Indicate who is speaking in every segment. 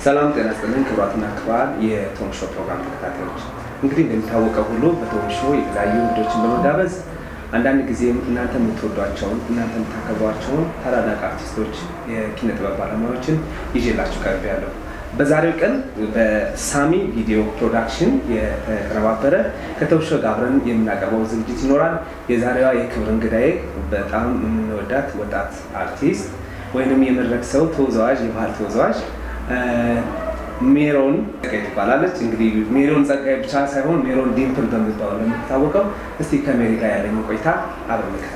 Speaker 1: ሰላም ጤና ይስጥልን ክቡራትና ክቡራን የቶም ሾው ፕሮግራም ተከታታዮች፣ እንግዲህ እንደሚታወቀው ሁሉ በቶም ሾው የተለያዩ እንግዶችን በመጋበዝ አንዳንድ ጊዜም እናንተ የምትወዷቸውን እናንተ የምታከብሯቸውን ታላላቅ አርቲስቶች፣ የኪነ ጥበብ ባለሙያዎችን ይዤላችሁ ቀርብ ያለው በዛሬው ቀን በሳሚ ቪዲዮ ፕሮዳክሽን የተቀነባበረ ከቶም ሾው ጋር አብረን የምናቀርበው ዝግጅት ይኖራል። የዛሬዋ የክብር እንግዳዬ በጣም የምንወዳት ወጣት አርቲስት ወይንም የመድረክ ሰው ተወዛዋዥ፣ የባህል ተወዛዋዥ ሜሮን ጸጋይ ትባላለች። እንግዲህ ሜሮን ጸጋይ ብቻ ሳይሆን ሜሮን ዲምፕል በምትባለው ለምትታወቀው። እስቲ ከሜሪ ጋር ያለኝ ቆይታ አብረን እንከታተል።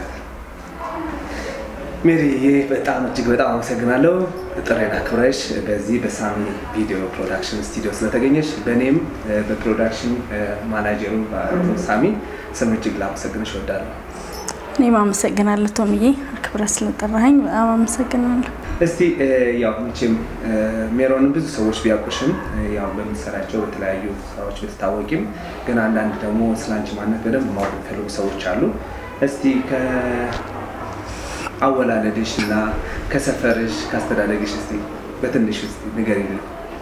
Speaker 1: ሜሪ በጣም እጅግ በጣም አመሰግናለሁ ጥሬን አክብረሽ በዚህ በሳሚ ቪዲዮ ፕሮዳክሽን ስቱዲዮ ስለተገኘሽ በእኔም በፕሮዳክሽን ማናጀሩ ሳሚ ስም እጅግ ላመሰግንሽ እወዳለሁ።
Speaker 2: እኔም አመሰግናለሁ ቶምዬ፣ አክብረህ ስለጠራኸኝ በጣም አመሰግናለሁ።
Speaker 1: እስቲ ያው መቼም ሜሮንን ብዙ ሰዎች ቢያውቁሽም ያው በምትሰራቸው በተለያዩ ስራዎች ብትታወቂም ግን አንዳንድ ደግሞ ስለ አንቺ ማንነት በደንብ ማወቅ የሚፈልጉ ሰዎች አሉ። እስቲ ከአወላለድሽ እና ከሰፈርሽ ከአስተዳደግሽ እስቲ በትንሽ ውስጥ ንገሪኝ።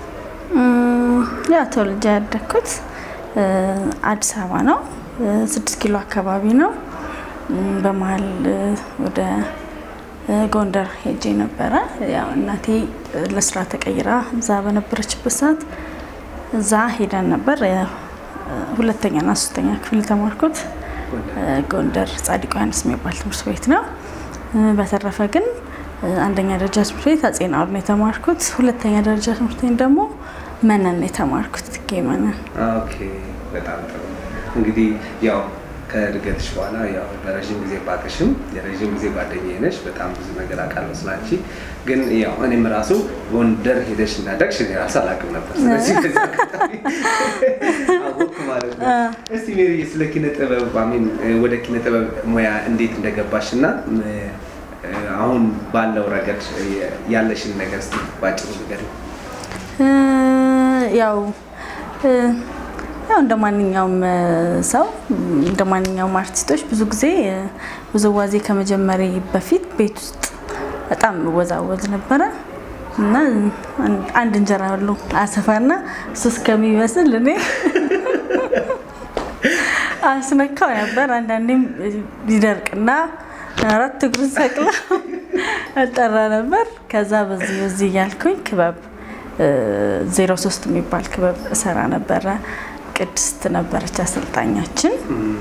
Speaker 2: ያው ተወልጄ ያደግኩት አዲስ አበባ ነው። ስድስት ኪሎ አካባቢ ነው። በመሀል ወደ ጎንደር ሄጄ ነበረ። ያው እናቴ ለስራ ተቀይራ እዛ በነበረችበት ሰዓት እዛ ሄደን ነበር። ሁለተኛና ሶስተኛ ክፍል የተማርኩት ጎንደር ጻድቁ ዮሐንስ የሚባል ትምህርት ቤት ነው። በተረፈ ግን አንደኛ ደረጃ ትምህርት ቤት አጼ ናኦል ነው የተማርኩት። ሁለተኛ ደረጃ ትምህርት ቤት ደግሞ መነን ነው የተማርኩት። ትጌ መነን።
Speaker 1: ኦኬ፣ በጣም ጥሩ እንግዲህ ያው ከእድገትሽ በኋላ ያው በረዥም ጊዜ ባቅሽም የረዥም ጊዜ ጓደኛዬ ነሽ። በጣም ብዙ ነገር አውቃለሁ ስላንቺ። ግን ያው እኔም ራሱ ጎንደር ሄደሽ እንዳደግሽ እኔ ራሱ አላውቅም ነበር። ስለዚህ በዚህ አጋጣሚ አወቅኩ ማለት ነው። እስቲ ሜሪ ስለ ኪነ ጥበብ አሚን ወደ ኪነ ጥበብ ሙያ እንዴት እንደገባሽ እና አሁን ባለው ረገድ ያለሽን ነገር እስቲ ባጭሩ ንገሪኝ።
Speaker 2: ያው ያው እንደ ማንኛውም ሰው እንደ ማንኛውም አርቲስቶች ብዙ ጊዜ ውዝዋዜ ከመጀመሪ በፊት ቤት ውስጥ በጣም ወዛወዝ ነበረ እና አንድ እንጀራ ሁሉ አሰፋና እሱ እስከሚመስል እኔ አስነካው ነበር። አንዳንዴም ሊደርቅና አራት እግሩን ሰቅላ እጠራ ነበር። ከዛ በዚህ በዚህ እያልኩኝ ክበብ ዜሮ ሶስት የሚባል ክበብ እሰራ ነበረ። ቅድስት ነበረች አሰልጣኛችን።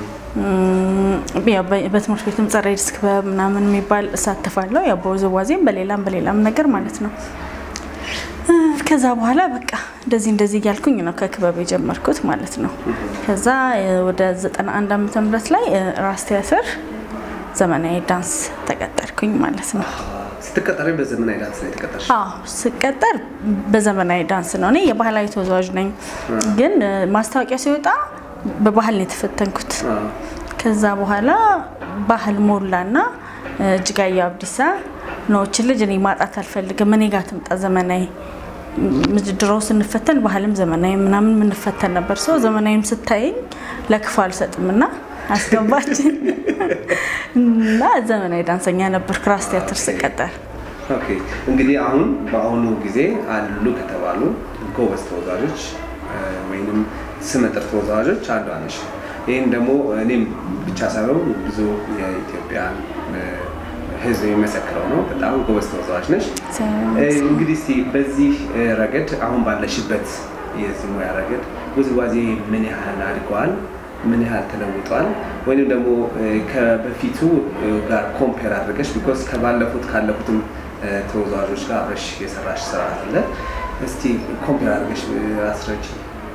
Speaker 2: በትምህርት ቤትም ጸረ ኤድስ ክበብ ምናምን የሚባል እሳተፋለሁ። ያው በውዝዋዜም በሌላም በሌላም ነገር ማለት ነው። ከዛ በኋላ በቃ እንደዚህ እንደዚህ እያልኩኝ ነው ከክበብ የጀመርኩት ማለት ነው። ከዛ ወደ 91 ዓመተ ምህረት ላይ ራስ ቲያትር ዘመናዊ ዳንስ ተቀጠርኩኝ ማለት ነው።
Speaker 1: ስትቀጠሪ በዘመናዊ ዳንስ ነው የተቀጠርሽ?
Speaker 2: አዎ ስቀጠር በዘመናዊ ዳንስ ነው። እኔ የባህላዊ ተወዛዋዥ ነኝ፣ ግን ማስታወቂያ ሲወጣ በባህል ነው የተፈተንኩት። ከዛ በኋላ ባህል ሞላና እጅጋየሁ አብዲሳ ነዎችን ልጅ እኔ ማጣት አልፈልግም፣ እኔ ጋር ትምጣ ዘመናዊ ድሮ ስንፈተን ባህልም ዘመናዊ ምናምን የምንፈተን ነበር። ሰው ዘመናዊም ስታየኝ ለክፉ አልሰጥም እና አስገባችን እና ዘመናዊ ዳንሰኛ ነበር ራስ ቲያትር ስቀጠር።
Speaker 1: ኦኬ እንግዲህ አሁን በአሁኑ ጊዜ አሉ ከተባሉ ጎበዝ ተወዛዦች ወይም ስመጥር ተወዛዋዦች አንዷ ነሽ። ይህም ደግሞ እኔም ብቻ ሳይሆን ብዙ የኢትዮጵያን ሕዝብ የሚመሰክረው ነው። በጣም ጎበዝ ተወዛዋዥ ነሽ። እንግዲህ እስኪ በዚህ ረገድ አሁን ባለሽበት የዚህ ሙያ ረገድ ውዝዋዜ ምን ያህል አድገዋል? ምን ያህል ተለውጧል? ወይም ደግሞ ከበፊቱ ጋር ኮምፔር አድርገሽ ቢኮዝ ከባለፉት ካለፉትም ተወዛዋዦች ጋር አብረሽ የሰራሽ ስራ አለ። እስቲ ኮምፔር አድርገሽ አስረጅ።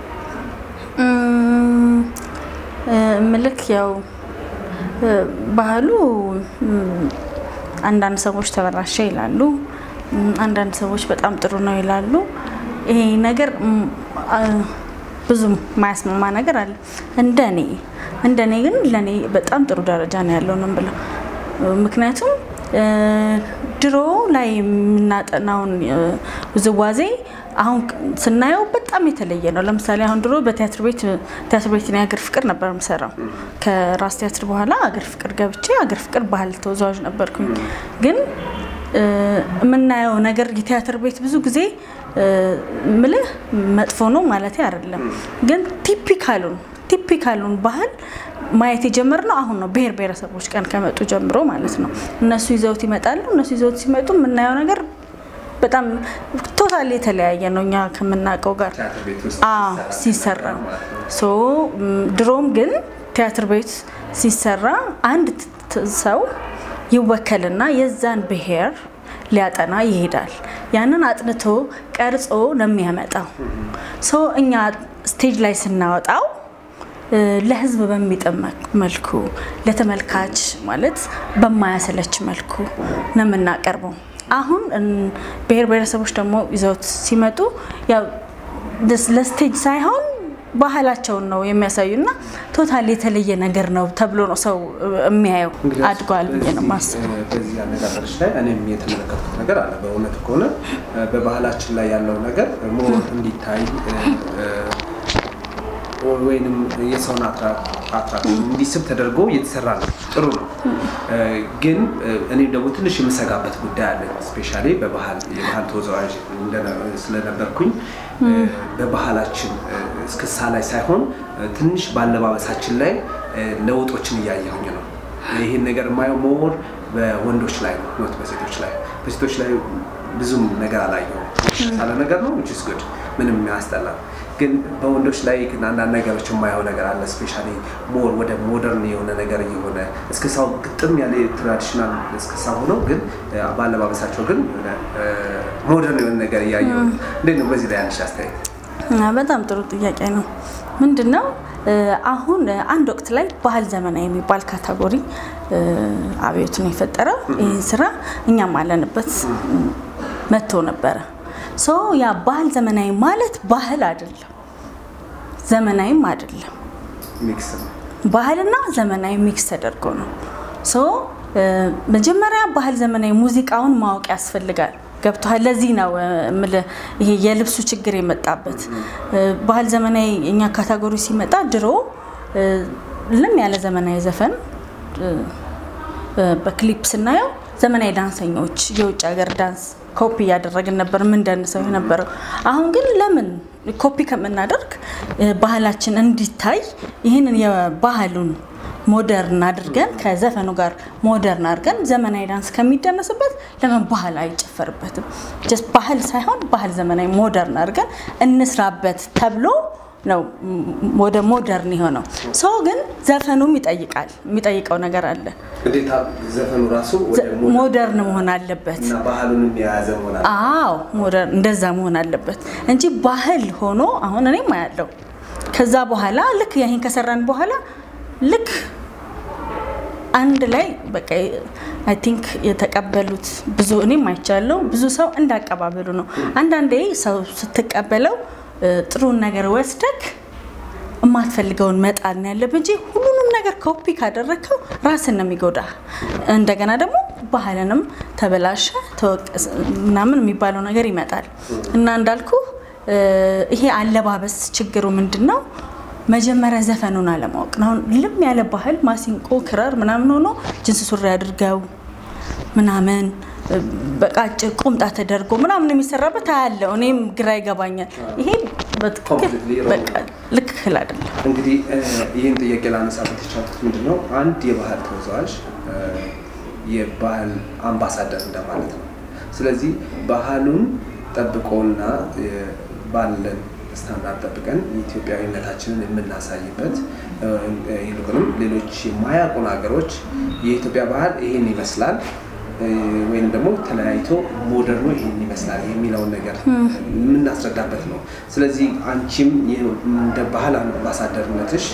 Speaker 2: ምልክ ያው ባህሉ አንዳንድ ሰዎች ተበላሸ ይላሉ፣ አንዳንድ ሰዎች በጣም ጥሩ ነው ይላሉ። ይሄ ነገር ብዙም ማያስማማ ነገር አለ። እንደኔ እንደኔ ግን ለኔ በጣም ጥሩ ደረጃ ነው ያለው ነው ብለው ምክንያቱም ድሮ ላይ የምናጠናውን ውዝዋዜ አሁን ስናየው በጣም የተለየ ነው። ለምሳሌ አሁን ድሮ በቲያትር ቤት ቲያትር ቤት የሀገር ፍቅር ነበር የምሰራው። ከራስ ቲያትር በኋላ ሀገር ፍቅር ገብቼ ሀገር ፍቅር ባህል ተወዛዋዥ ነበርኩኝ። ግን የምናየው ነገር የቲያትር ቤት ብዙ ጊዜ ምልህ መጥፎ ነው ማለት አይደለም፣ ግን ቲፒካሉን ቲፒካሉን ባህል ማየት የጀመርነው አሁን ነው። ብሔር ብሔረሰቦች ቀን ከመጡ ጀምሮ ማለት ነው። እነሱ ይዘውት ይመጣሉ። እነሱ ይዘውት ሲመጡ የምናየው ነገር በጣም ቶታል የተለያየ ነው እኛ ከምናውቀው ጋር ሲሰራ ሶ ድሮም ግን ቲያትር ቤት ሲሰራ አንድ ሰው ይወከልና የዛን ብሔር ሊያጠና ይሄዳል። ያንን አጥንቶ ቀርጾ ነው የሚያመጣው። ሶ እኛ ስቴጅ ላይ ስናወጣው ለህዝብ በሚጥም መልኩ ለተመልካች ማለት በማያሰለች መልኩ ነው የምናቀርበው። አሁን ብሔር ብሔረሰቦች ደግሞ ይዘውት ሲመጡ ያው ለስቴጅ ሳይሆን ባህላቸውን ነው የሚያሳዩና ቶታል የተለየ ነገር ነው ተብሎ ነው ሰው የሚያየው። አድጓል ብዬ ነው የማስበው።
Speaker 1: በዚህ አነጋገሮች ላይ እኔም የተመለከትኩት ነገር አለ። በእውነት ከሆነ በባህላችን ላይ ያለው ነገር ሞር እንዲታይ ወይንም የሰውን አትራክሽን እንዲስብ ተደርጎ እየተሰራ ነው። ጥሩ ነው። ግን እኔ ደግሞ ትንሽ የምሰጋበት ጉዳይ አለ። ስፔሻሊ በባህል የባህል ተወዛዋዥ ስለነበርኩኝ በባህላችን እስክሳ ላይ ሳይሆን ትንሽ በአለባበሳችን ላይ ለውጦችን እያየሁኝ ነው። ይህን ነገር የማየው ሞር በወንዶች ላይ ነው፣ ኖት በሴቶች ላይ። በሴቶች ላይ ብዙም ነገር አላየሁም። የተሻለ ነገር ነው ዊች ኢዝ ጉድ ምንም ያስጠላል። ግን በወንዶች ላይ ግን አንዳንድ ነገሮች የማየው ነገር አለ። ስፔሻሊ ሞር ወደ ሞደርን የሆነ ነገር እየሆነ እስክሳው ግጥም ያለ ትራዲሽናል እስክሳ ሆነው ግን በአለባበሳቸው ግን ሞደርን የሆነ ነገር እያየሁ እንዴት ነው በዚህ ላይ ያለሽ አስተያየት?
Speaker 2: በጣም ጥሩ ጥያቄ ነው። ምንድን ነው አሁን አንድ ወቅት ላይ ባህል ዘመናዊ የሚባል ካታጎሪ አብዮትን የፈጠረው ይህ ስራ እኛም አለንበት መጥቶ ነበረ። ሶ ያ ባህል ዘመናዊ ማለት ባህል አይደለም፣ ዘመናዊም አይደለም። ባህልና ዘመናዊ ሚክስ ተደርጎ ነው። ሶ መጀመሪያ ባህል ዘመናዊ ሙዚቃውን ማወቅ ያስፈልጋል። ገብቶሃል? ለዚህ ነው የምልህ ይሄ የልብሱ ችግር የመጣበት። ባህል ዘመናዊ እኛ ካታጎሪ ሲመጣ ድሮ ለም ያለ ዘመናዊ ዘፈን በክሊፕ ስናየው ዘመናዊ ዳንሰኞች የውጭ ሀገር ዳንስ ኮፒ እያደረግን ነበር የምንደንሰው የነበረው። አሁን ግን ለምን ኮፒ ከምናደርግ ባህላችን እንዲታይ ይህንን የባህሉን ሞደርን አድርገን ከዘፈኑ ጋር ሞደርን አድርገን ዘመናዊ ዳንስ ከሚደነስበት ለምን ባህል አይጨፈርበትም? ጀስት ባህል ሳይሆን ባህል ዘመናዊ ሞደርን አድርገን እንስራበት ተብሎ ነው ወደ ሞደርን የሆነው። ሰው ግን ዘፈኑም ይጠይቃል፣ የሚጠይቀው ነገር አለ።
Speaker 1: ግዴታ ዘፈኑ ራሱ
Speaker 2: ሞደርን መሆን አለበት።
Speaker 1: እና ባህሉንም የያዘ መሆን አለ።
Speaker 2: አዎ ሞደርን እንደዛ መሆን አለበት እንጂ ባህል ሆኖ አሁን እኔም አያለው ከዛ በኋላ ልክ ይህን ከሰራን በኋላ ልክ አንድ ላይ በቃ አይ ቲንክ የተቀበሉት ብዙ እኔም አይቻለው ብዙ ሰው እንዳቀባበሉ ነው። አንዳንዴ ሰው ስትቀበለው ጥሩን ነገር ወስደክ የማትፈልገውን መጣል ነው ያለብህ እንጂ ሁሉንም ነገር ኮፒ ካደረግከው ራስን ነው የሚጎዳ። እንደገና ደግሞ ባህልንም ተበላሸ ተወቀስ ምናምን የሚባለው ነገር ይመጣል እና እንዳልኩ ይሄ አለባበስ ችግሩ ምንድን ነው? መጀመሪያ ዘፈኑን አለማወቅ ነው። አሁን ልም ያለ ባህል ማሲንቆ፣ ክራር ምናምን ሆኖ ጅንስ ሱሪ አድርገው ምናምን በቃ አጭር ቁምጣ ተደርጎ ምናምን የሚሰራበት አያለው። እኔም ግራ ይገባኛል። ይሄ በትክክል በቃ ልክክል አይደለም።
Speaker 1: እንግዲህ ይህን ጥያቄ ላነሳበት የቻልኩት ምንድን ነው አንድ የባህል ተወዛዋዥ የባህል አምባሳደር እንደማለት ነው። ስለዚህ ባህሉን ጠብቆና ባለን ስታንዳርድ ጠብቀን የኢትዮጵያዊነታችንን የምናሳይበት ይልቁንም ሌሎች የማያውቁን ሀገሮች የኢትዮጵያ ባህል ይህን ይመስላል ወይም ደግሞ ተለያይቶ ሞደርኑ ይህን ይመስላል የሚለውን ነገር የምናስረዳበት ነው። ስለዚህ አንቺም እንደ ባህል አምባሳደርነትሽ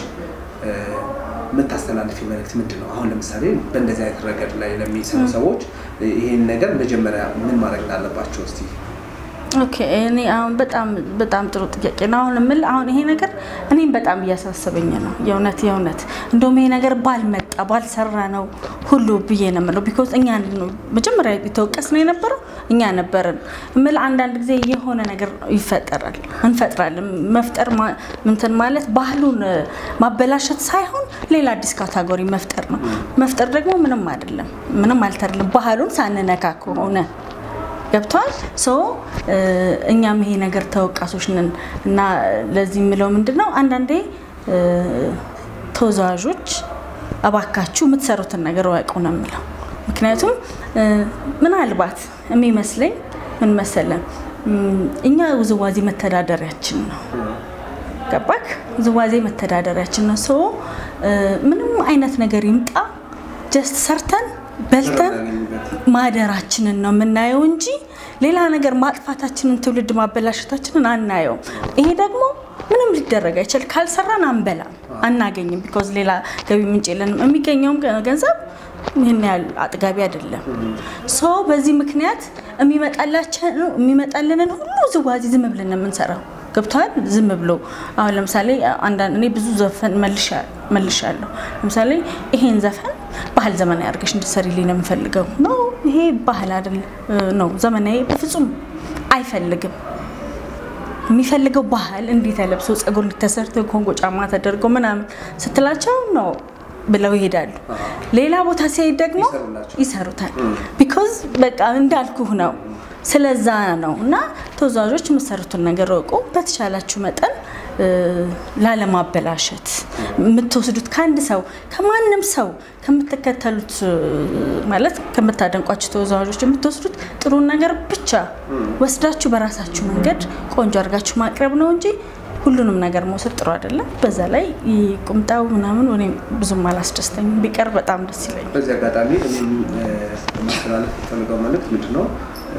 Speaker 1: የምታስተላልፊ መልእክት ምንድን ነው? አሁን ለምሳሌ በእንደዚህ አይነት ረገድ ላይ ለሚሰሩ ሰዎች ይህን ነገር መጀመሪያ ምን ማድረግ እንዳለባቸው እስቲ
Speaker 2: ኦኬ እኔ አሁን በጣም በጣም ጥሩ ጥያቄ ነው። አሁን የምልህ አሁን ይሄ ነገር እኔም በጣም እያሳሰበኝ ነው። የእውነት የእውነት እንደውም ይሄ ነገር ባልመጣ ባልሰራ ነው ሁሉ ብዬ ነው የምለው። ቢኮዝ እኛ ነው መጀመሪያ የተወቀስ ነው የነበረው እኛ ነበርን የምልህ። አንዳንድ ጊዜ የሆነ ነገር ይፈጠራል እንፈጥራለን። መፍጠር ማ- እንትን ማለት ባህሉን ማበላሸት ሳይሆን ሌላ አዲስ ካታጎሪ መፍጠር ነው። መፍጠር ደግሞ ምንም አይደለም፣ ምንም አልተርልም ባህሉን ሳንነካ ከሆነ ገብቷል ሶ እኛም ይሄ ነገር ተወቃሾች ነን እና ለዚህ የምለው ምንድን ነው አንዳንዴ እ፣ ተወዛዋዦች እባካችሁ የምትሰሩትን ነገር እወቁ ነው የምለው ምክንያቱም እ፣ ምናልባት የሚመስለኝ ምን መሰለን እም፣ እኛ ውዝዋዜ መተዳደሪያችን ነው ገባክ ውዝዋዜ መተዳደሪያችን ነው ሶ እ፣ ምንም አይነት ነገር ይምጣ ጀስት ሰርተን በልተን ማደራችንን ነው የምናየው እንጂ ሌላ ነገር ማጥፋታችንን ትውልድ ማበላሸታችንን አናየውም። ይሄ ደግሞ ምንም ሊደረግ አይችል። ካልሰራን አንበላም፣ አናገኝም። ቢኮዝ ሌላ ገቢ ምንጭ የለንም። የሚገኘውም ገ- ገንዘብ ይህን ያህል አጥጋቢ አይደለም። ሶ በዚህ ምክንያት የሚመጣላችን የሚመጣልንን ሁሉ ዝዋዜ ዝም ብለን ነው የምንሰራው። ገብተዋል። ዝም ብሎ አሁን ለምሳሌ አንዳንድ እኔ ብዙ ዘፈን መልሻ- መልሻለሁ። ለምሳሌ ይሄን ዘፈን ባህል ዘመናዊ አድርገሽ እንድትሰሪልኝ ነው የምፈልገው። ኖ ይሄ ባህል አይደል ነው ዘመናዊ በፍጹም አይፈልግም። የሚፈልገው ባህል እንዲህ ተለብሶ ጸጉር እንዲተሰርቶ ኮንጎ ጫማ ተደርጎ ምናምን ስትላቸው ነው ብለው ይሄዳሉ። ሌላ ቦታ ሲሄድ ደግሞ
Speaker 1: ይሰሩላቸው።
Speaker 2: ይሰሩታል። ቢኮዝ በቃ እንዳልኩህ ነው ስለዛ ነው እና ተወዛዋዦች የምትሰሩትን ነገር እወቁ። በተቻላችሁ መጠን እ፣ ላለማበላሸት የምትወስዱት ከአንድ ሰው ከማንም ሰው ከምትከተሉት እ፣ ማለት ከምታደንቋቸው ተወዛዋዦች የምትወስዱት ጥሩን ነገር ብቻ ወስዳችሁ በራሳችሁ መንገድ ቆንጆ አድርጋችሁ ማቅረብ ነው እንጂ ሁሉንም ነገር መውሰድ ጥሩ አይደለም። በዛ ላይ ይህ ቁምጣው ምናምን እኔ ብዙም አላስደስተኝም። ቢቀር በጣም ደስ ይለኛል።
Speaker 1: በዚህ አጋጣሚ እኔም እ፣ ማስተላለፍ የምፈልገው መልዕክት ምንድን ነው? እ፣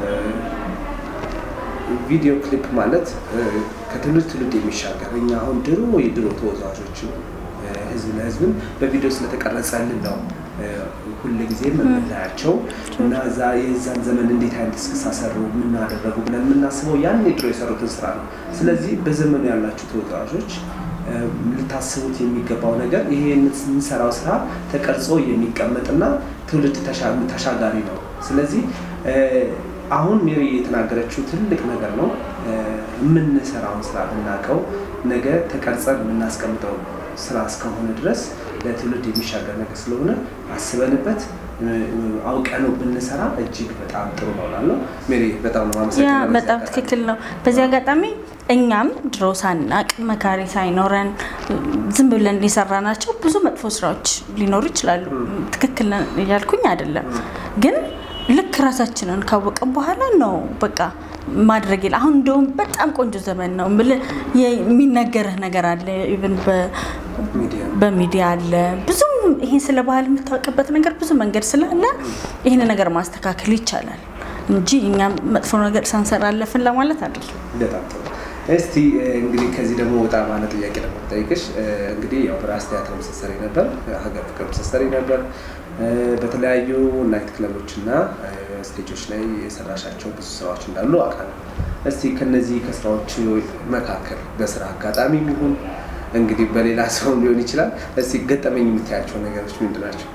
Speaker 1: ቪዲዮ ክሊፕ ማለት እ፣ ከትውልድ ትውልድ የሚሻገር እኛ አሁን ድሮ የድሮ ተወዛዋዦች እ፣ ህዝብ ለህዝብን በቪዲዮ ስለተቀረጸልን ነው እ፣ ሁልጊዜ የምናያቸው እና እዛ የዛን ዘመን እንዴት አይነት እስክስታ ሰሩ የምናደረጉ ብለን የምናስበው ያን የድሮ የሰሩትን ስራ ነው። ስለዚህ በዘመኑ ያላችሁ ተወዛዋዦች እ፣ ልታስቡት የሚገባው ነገር ይሄ የምንሰራው ስራ ተቀርጾ የሚቀመጥና ትውልድ ተሻ- ተሻጋሪ ነው። ስለዚህ እ፣ አሁን ሜሪ የተናገረችው ትልቅ ነገር ነው። እ፣ የምንሰራውን ስራ ብናውቀው ነገ ተቀርጸን የምናስቀምጠው ስራ እስከሆነ ድረስ ለትውልድ የሚሻገር ነገር ስለሆነ አስበንበት እ፣ አውቀነው ብንሰራ እጅግ በጣም ጥሩ ነው እላለሁ። ሜሪ በጣም ነው
Speaker 2: ያ
Speaker 1: የማመሰግነው።
Speaker 2: በጣም ትክክል ነው። በዚህ አጋጣሚ እኛም ድሮ ሳናቅ መካሪ ሳይኖረን ዝም ብለን የሰራናቸው ብዙ መጥፎ ስራዎች ሊኖሩ ይችላሉ። ትክክል ነን እያልኩኝ አይደለም፣ ግን ልክ ራሳችንን ካወቀን በኋላ ነው በቃ ማድረግ የለ አሁን እንደውም በጣም ቆንጆ ዘመን ነው የምልህ የሚነገርህ ነገር አለ ኢቭን
Speaker 1: ሚዲያ
Speaker 2: በሚዲያ አለ ብዙም ይሄን ስለ ባህል የምታውቅበት ነገር ብዙ መንገድ ስላለ ይህን ነገር ማስተካከል ይቻላል እንጂ እኛም መጥፎ ነገር ሳንሰራ አለፍን ለማለት አይደለም።
Speaker 1: በጣም ጥሩ። እስቲ እ፣ እንግዲህ ከዚህ ደግሞ ወጣ ባለ ጥያቄ ደግሞ ጠይቅሽ። እንግዲህ ያው በራስ ቲያትር ስትሰሪ ነበር፣ ሀገር ፍቅር ስትሰሪ ነበር፣ እ፣ በተለያዩ ናይት ክለቦች እና እ፣ ስቴጆች ላይ የሰራሻቸው ብዙ ስራዎች እንዳሉ አውቃለሁ። እስቲ ከነዚህ ከስራዎች መካከል በስራ አጋጣሚ ይሁን እንግዲህ በሌላ ሰው ሊሆን ይችላል። እስቲ ገጠመኝ የምታያቸው ነገሮች ምንድን ናቸው?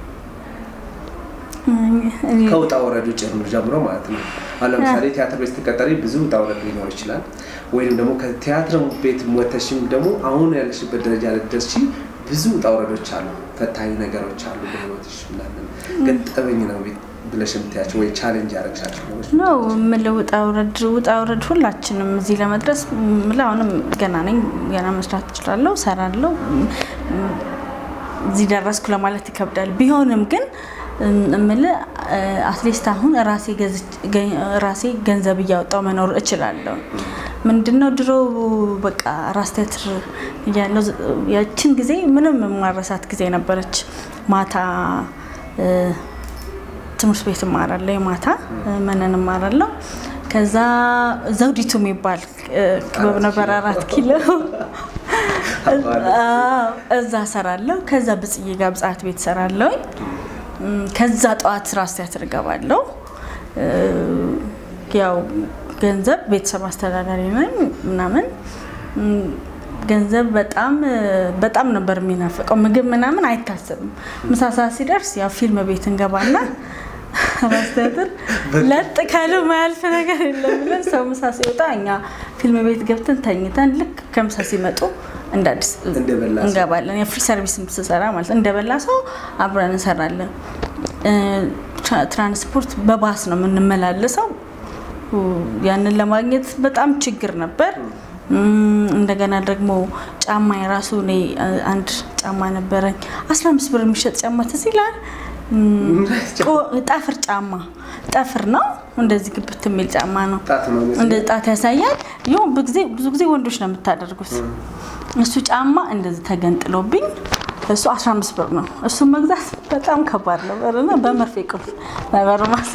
Speaker 1: ከውጣ ወረዱ ጭምር ጀምሮ ማለት ነው። አሁን ለምሳሌ ቲያትር ቤት ስትቀጠሪ ብዙ ውጣ ወረድ ሊኖር ይችላል። ወይም ደግሞ ከቲያትር ቤት ወተሽም ደግሞ አሁን ያለሽበት ደረጃ ልትደርሺ ብዙ ውጣ ወረዶች አሉ፣ ፈታኝ ነገሮች አሉ በህይወትሽ ምናምን ገጠመኝ ነው ብለሽ የምታያቸው ወይ ቻሌንጅ ያደረግሻቸው ነገሮች
Speaker 2: ነው የምልህ ውጣ ውረድ ውጣ ውረድ ሁላችንም እዚህ ለመድረስ የምልህ አሁንም ገና ነኝ። ገና መስራት እችላለሁ፣ እሰራለሁ። እዚህ ደረስኩ ለማለት ይከብዳል። ቢሆንም ግን እምልህ አትሊስት አሁን ራሴ ገዝቼ- ገ- ራሴ ገንዘብ እያወጣው መኖር እችላለሁ። ምንድነው ድሮ በቃ ራስ ቲያትር እያለሁ ዝ- ያችን ጊዜ ምንም የማረሳት ጊዜ ነበረች። ማታ እ፣ ትምህርት ቤት እማራለሁ፣ የማታ እ፣ መነን እማራለሁ። ከዛ ዘውዲቱ የሚባል እ፣ ክበብ ነበር አራት ኪሎ አዎ፣ እዛ ሰራለሁ። ከዛ ብጽዬ ጋር ብጽሀት ቤት ሰራለሁ። ከዛ ጠዋት ራስ ቲያትር እገባለሁ። እ፣ ያው ገንዘብ ቤተሰብ አስተዳዳሪ ነኝ ምናምን እም፣ ገንዘብ በጣም በጣም ነበር የሚናፍቀው። ምግብ ምናምን አይታሰብም። ምሳ ሰዓት ሲደርስ ያው ፊልም ቤት እንገባና ራስ ቲያትር ለጥ ካለ ማያልፍ ነገር የለም ብለን ሰው ምሳ ሲወጣ እኛ ፊልም ቤት ገብተን ተኝተን ልክ ከምሳ ሲመጡ እንደ አዲስ
Speaker 1: እንደበላ ሰው።
Speaker 2: እንገባለን። የፍሪ ሰርቪስ ስሰራ ማለት እንደበላ ሰው አብረን እንሰራለን። እ፣ ትራ- ትራንስፖርት በባስ ነው የምንመላለሰው። ያንን ለማግኘት በጣም ችግር ነበር። እም፣ እንደገና ደግሞ ጫማ የራሱ እኔ እ፣ አንድ ጫማ ነበረኝ 15 ብር የሚሸጥ ጫማ ትዝ ይላል። እም፣ ቆ- ጠፍር ጫማ ጠፍር ነው እንደዚህ ግብት የሚል ጫማ ነው።
Speaker 1: ጣት ነው የሚመስለው።
Speaker 2: እንደ ጣት ያሳያል። ይኸው ብዙ ጊዜ ብዙ ጊዜ ወንዶች ነው የምታደርጉት። እሱ ጫማ እንደዚህ ተገንጥሎብኝ እሱ 15 ብር ነው። እሱን መግዛት በጣም ከባድ ነበር እና በመርፌ ቁልፍ ነበር ማስ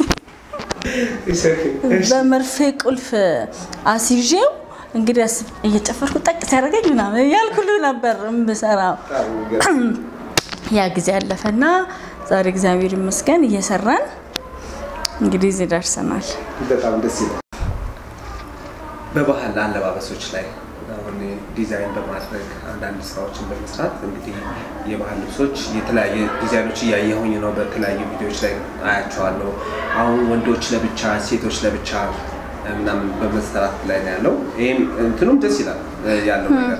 Speaker 2: በመርፌ ቁልፍ አስይዤው እንግዲህ አስብ እየጨፈርኩ ጠቅ ሲያደርገኝ ምናምን እያልኩ ሁሉ ነበር የምሰራው።
Speaker 1: በጣም የሚገርም።
Speaker 2: ያ ጊዜ አለፈና ዛሬ እግዚአብሔር ይመስገን እየሰራን እንግዲህ እዚህ ደርሰናል።
Speaker 1: በጣም ደስ ይላል። በባህል አለባበሶች ላይ አሁን ዲዛይን በማድረግ አንዳንድ ስራዎችን በመስራት እንግዲህ የባህል ልብሶች የተለያየ ዲዛይኖች እያየሁኝ ነው። በተለያዩ ቪዲዮዎች ላይ አያቸዋለሁ። አሁን ወንዶች ለብቻ፣ ሴቶች ለብቻ ምናምን በመሰራት ላይ ነው ያለው። ይህም እንትኑም ደስ ይላል ያለው ነገር።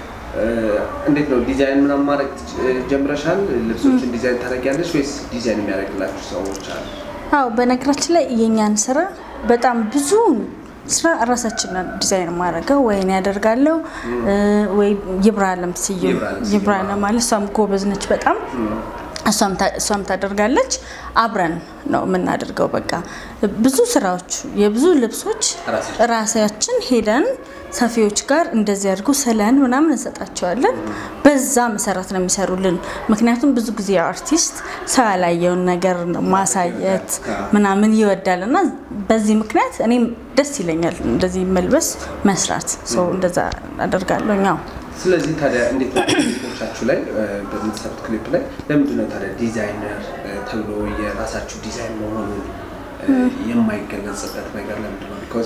Speaker 1: እንዴት ነው ዲዛይን ምናምን ማድረግ ጀምረሻል? ልብሶችን ዲዛይን ታደርጊያለሽ ወይስ ዲዛይን የሚያደርግላችሁ ሰዎች አሉ?
Speaker 2: አዎ በነገራችን ላይ የእኛን ስራ በጣም ብዙ ስራ ራሳችንን ዲዛይን ማድረገው ወይን ያደርጋለሁ ወይ ይብራለም ስዩም
Speaker 1: ይብራለም ስዩም፣
Speaker 2: ይብራለም ማለት እሷም ጎበዝ ነች በጣም እሷም ታ- እሷም ታደርጋለች። አብረን ነው የምናደርገው። በቃ ብዙ ስራዎች የብዙ ልብሶች
Speaker 1: ራሳችን።
Speaker 2: ራሳችን ሄደን ሰፊዎች ጋር እንደዚህ አድርጎ ስለን ምናምን እንሰጣቸዋለን። በዛ መሰረት ነው የሚሰሩልን። ምክንያቱም ብዙ ጊዜ አርቲስት ሰው ያላየውን ነገር ነው ማሳየት ምናምን ይወዳል እና በዚህ ምክንያት እኔም ደስ ይለኛል እንደዚህ መልበስ መስራት። ሰው እንደዛ አደርጋለሁ ኛው
Speaker 1: ስለዚህ ታዲያ እንዴት ነው ክሊፖቻችሁ ላይ እ፣ በምትሰሩት ክሊፕ ላይ ለምንድን ነው ታዲያ ዲዛይነር እ፣ ተብሎ የራሳችሁ ዲዛይን መሆኑን እ፣ የማይገለጽበት ነገር ለምንድን ነው? ቢኮዝ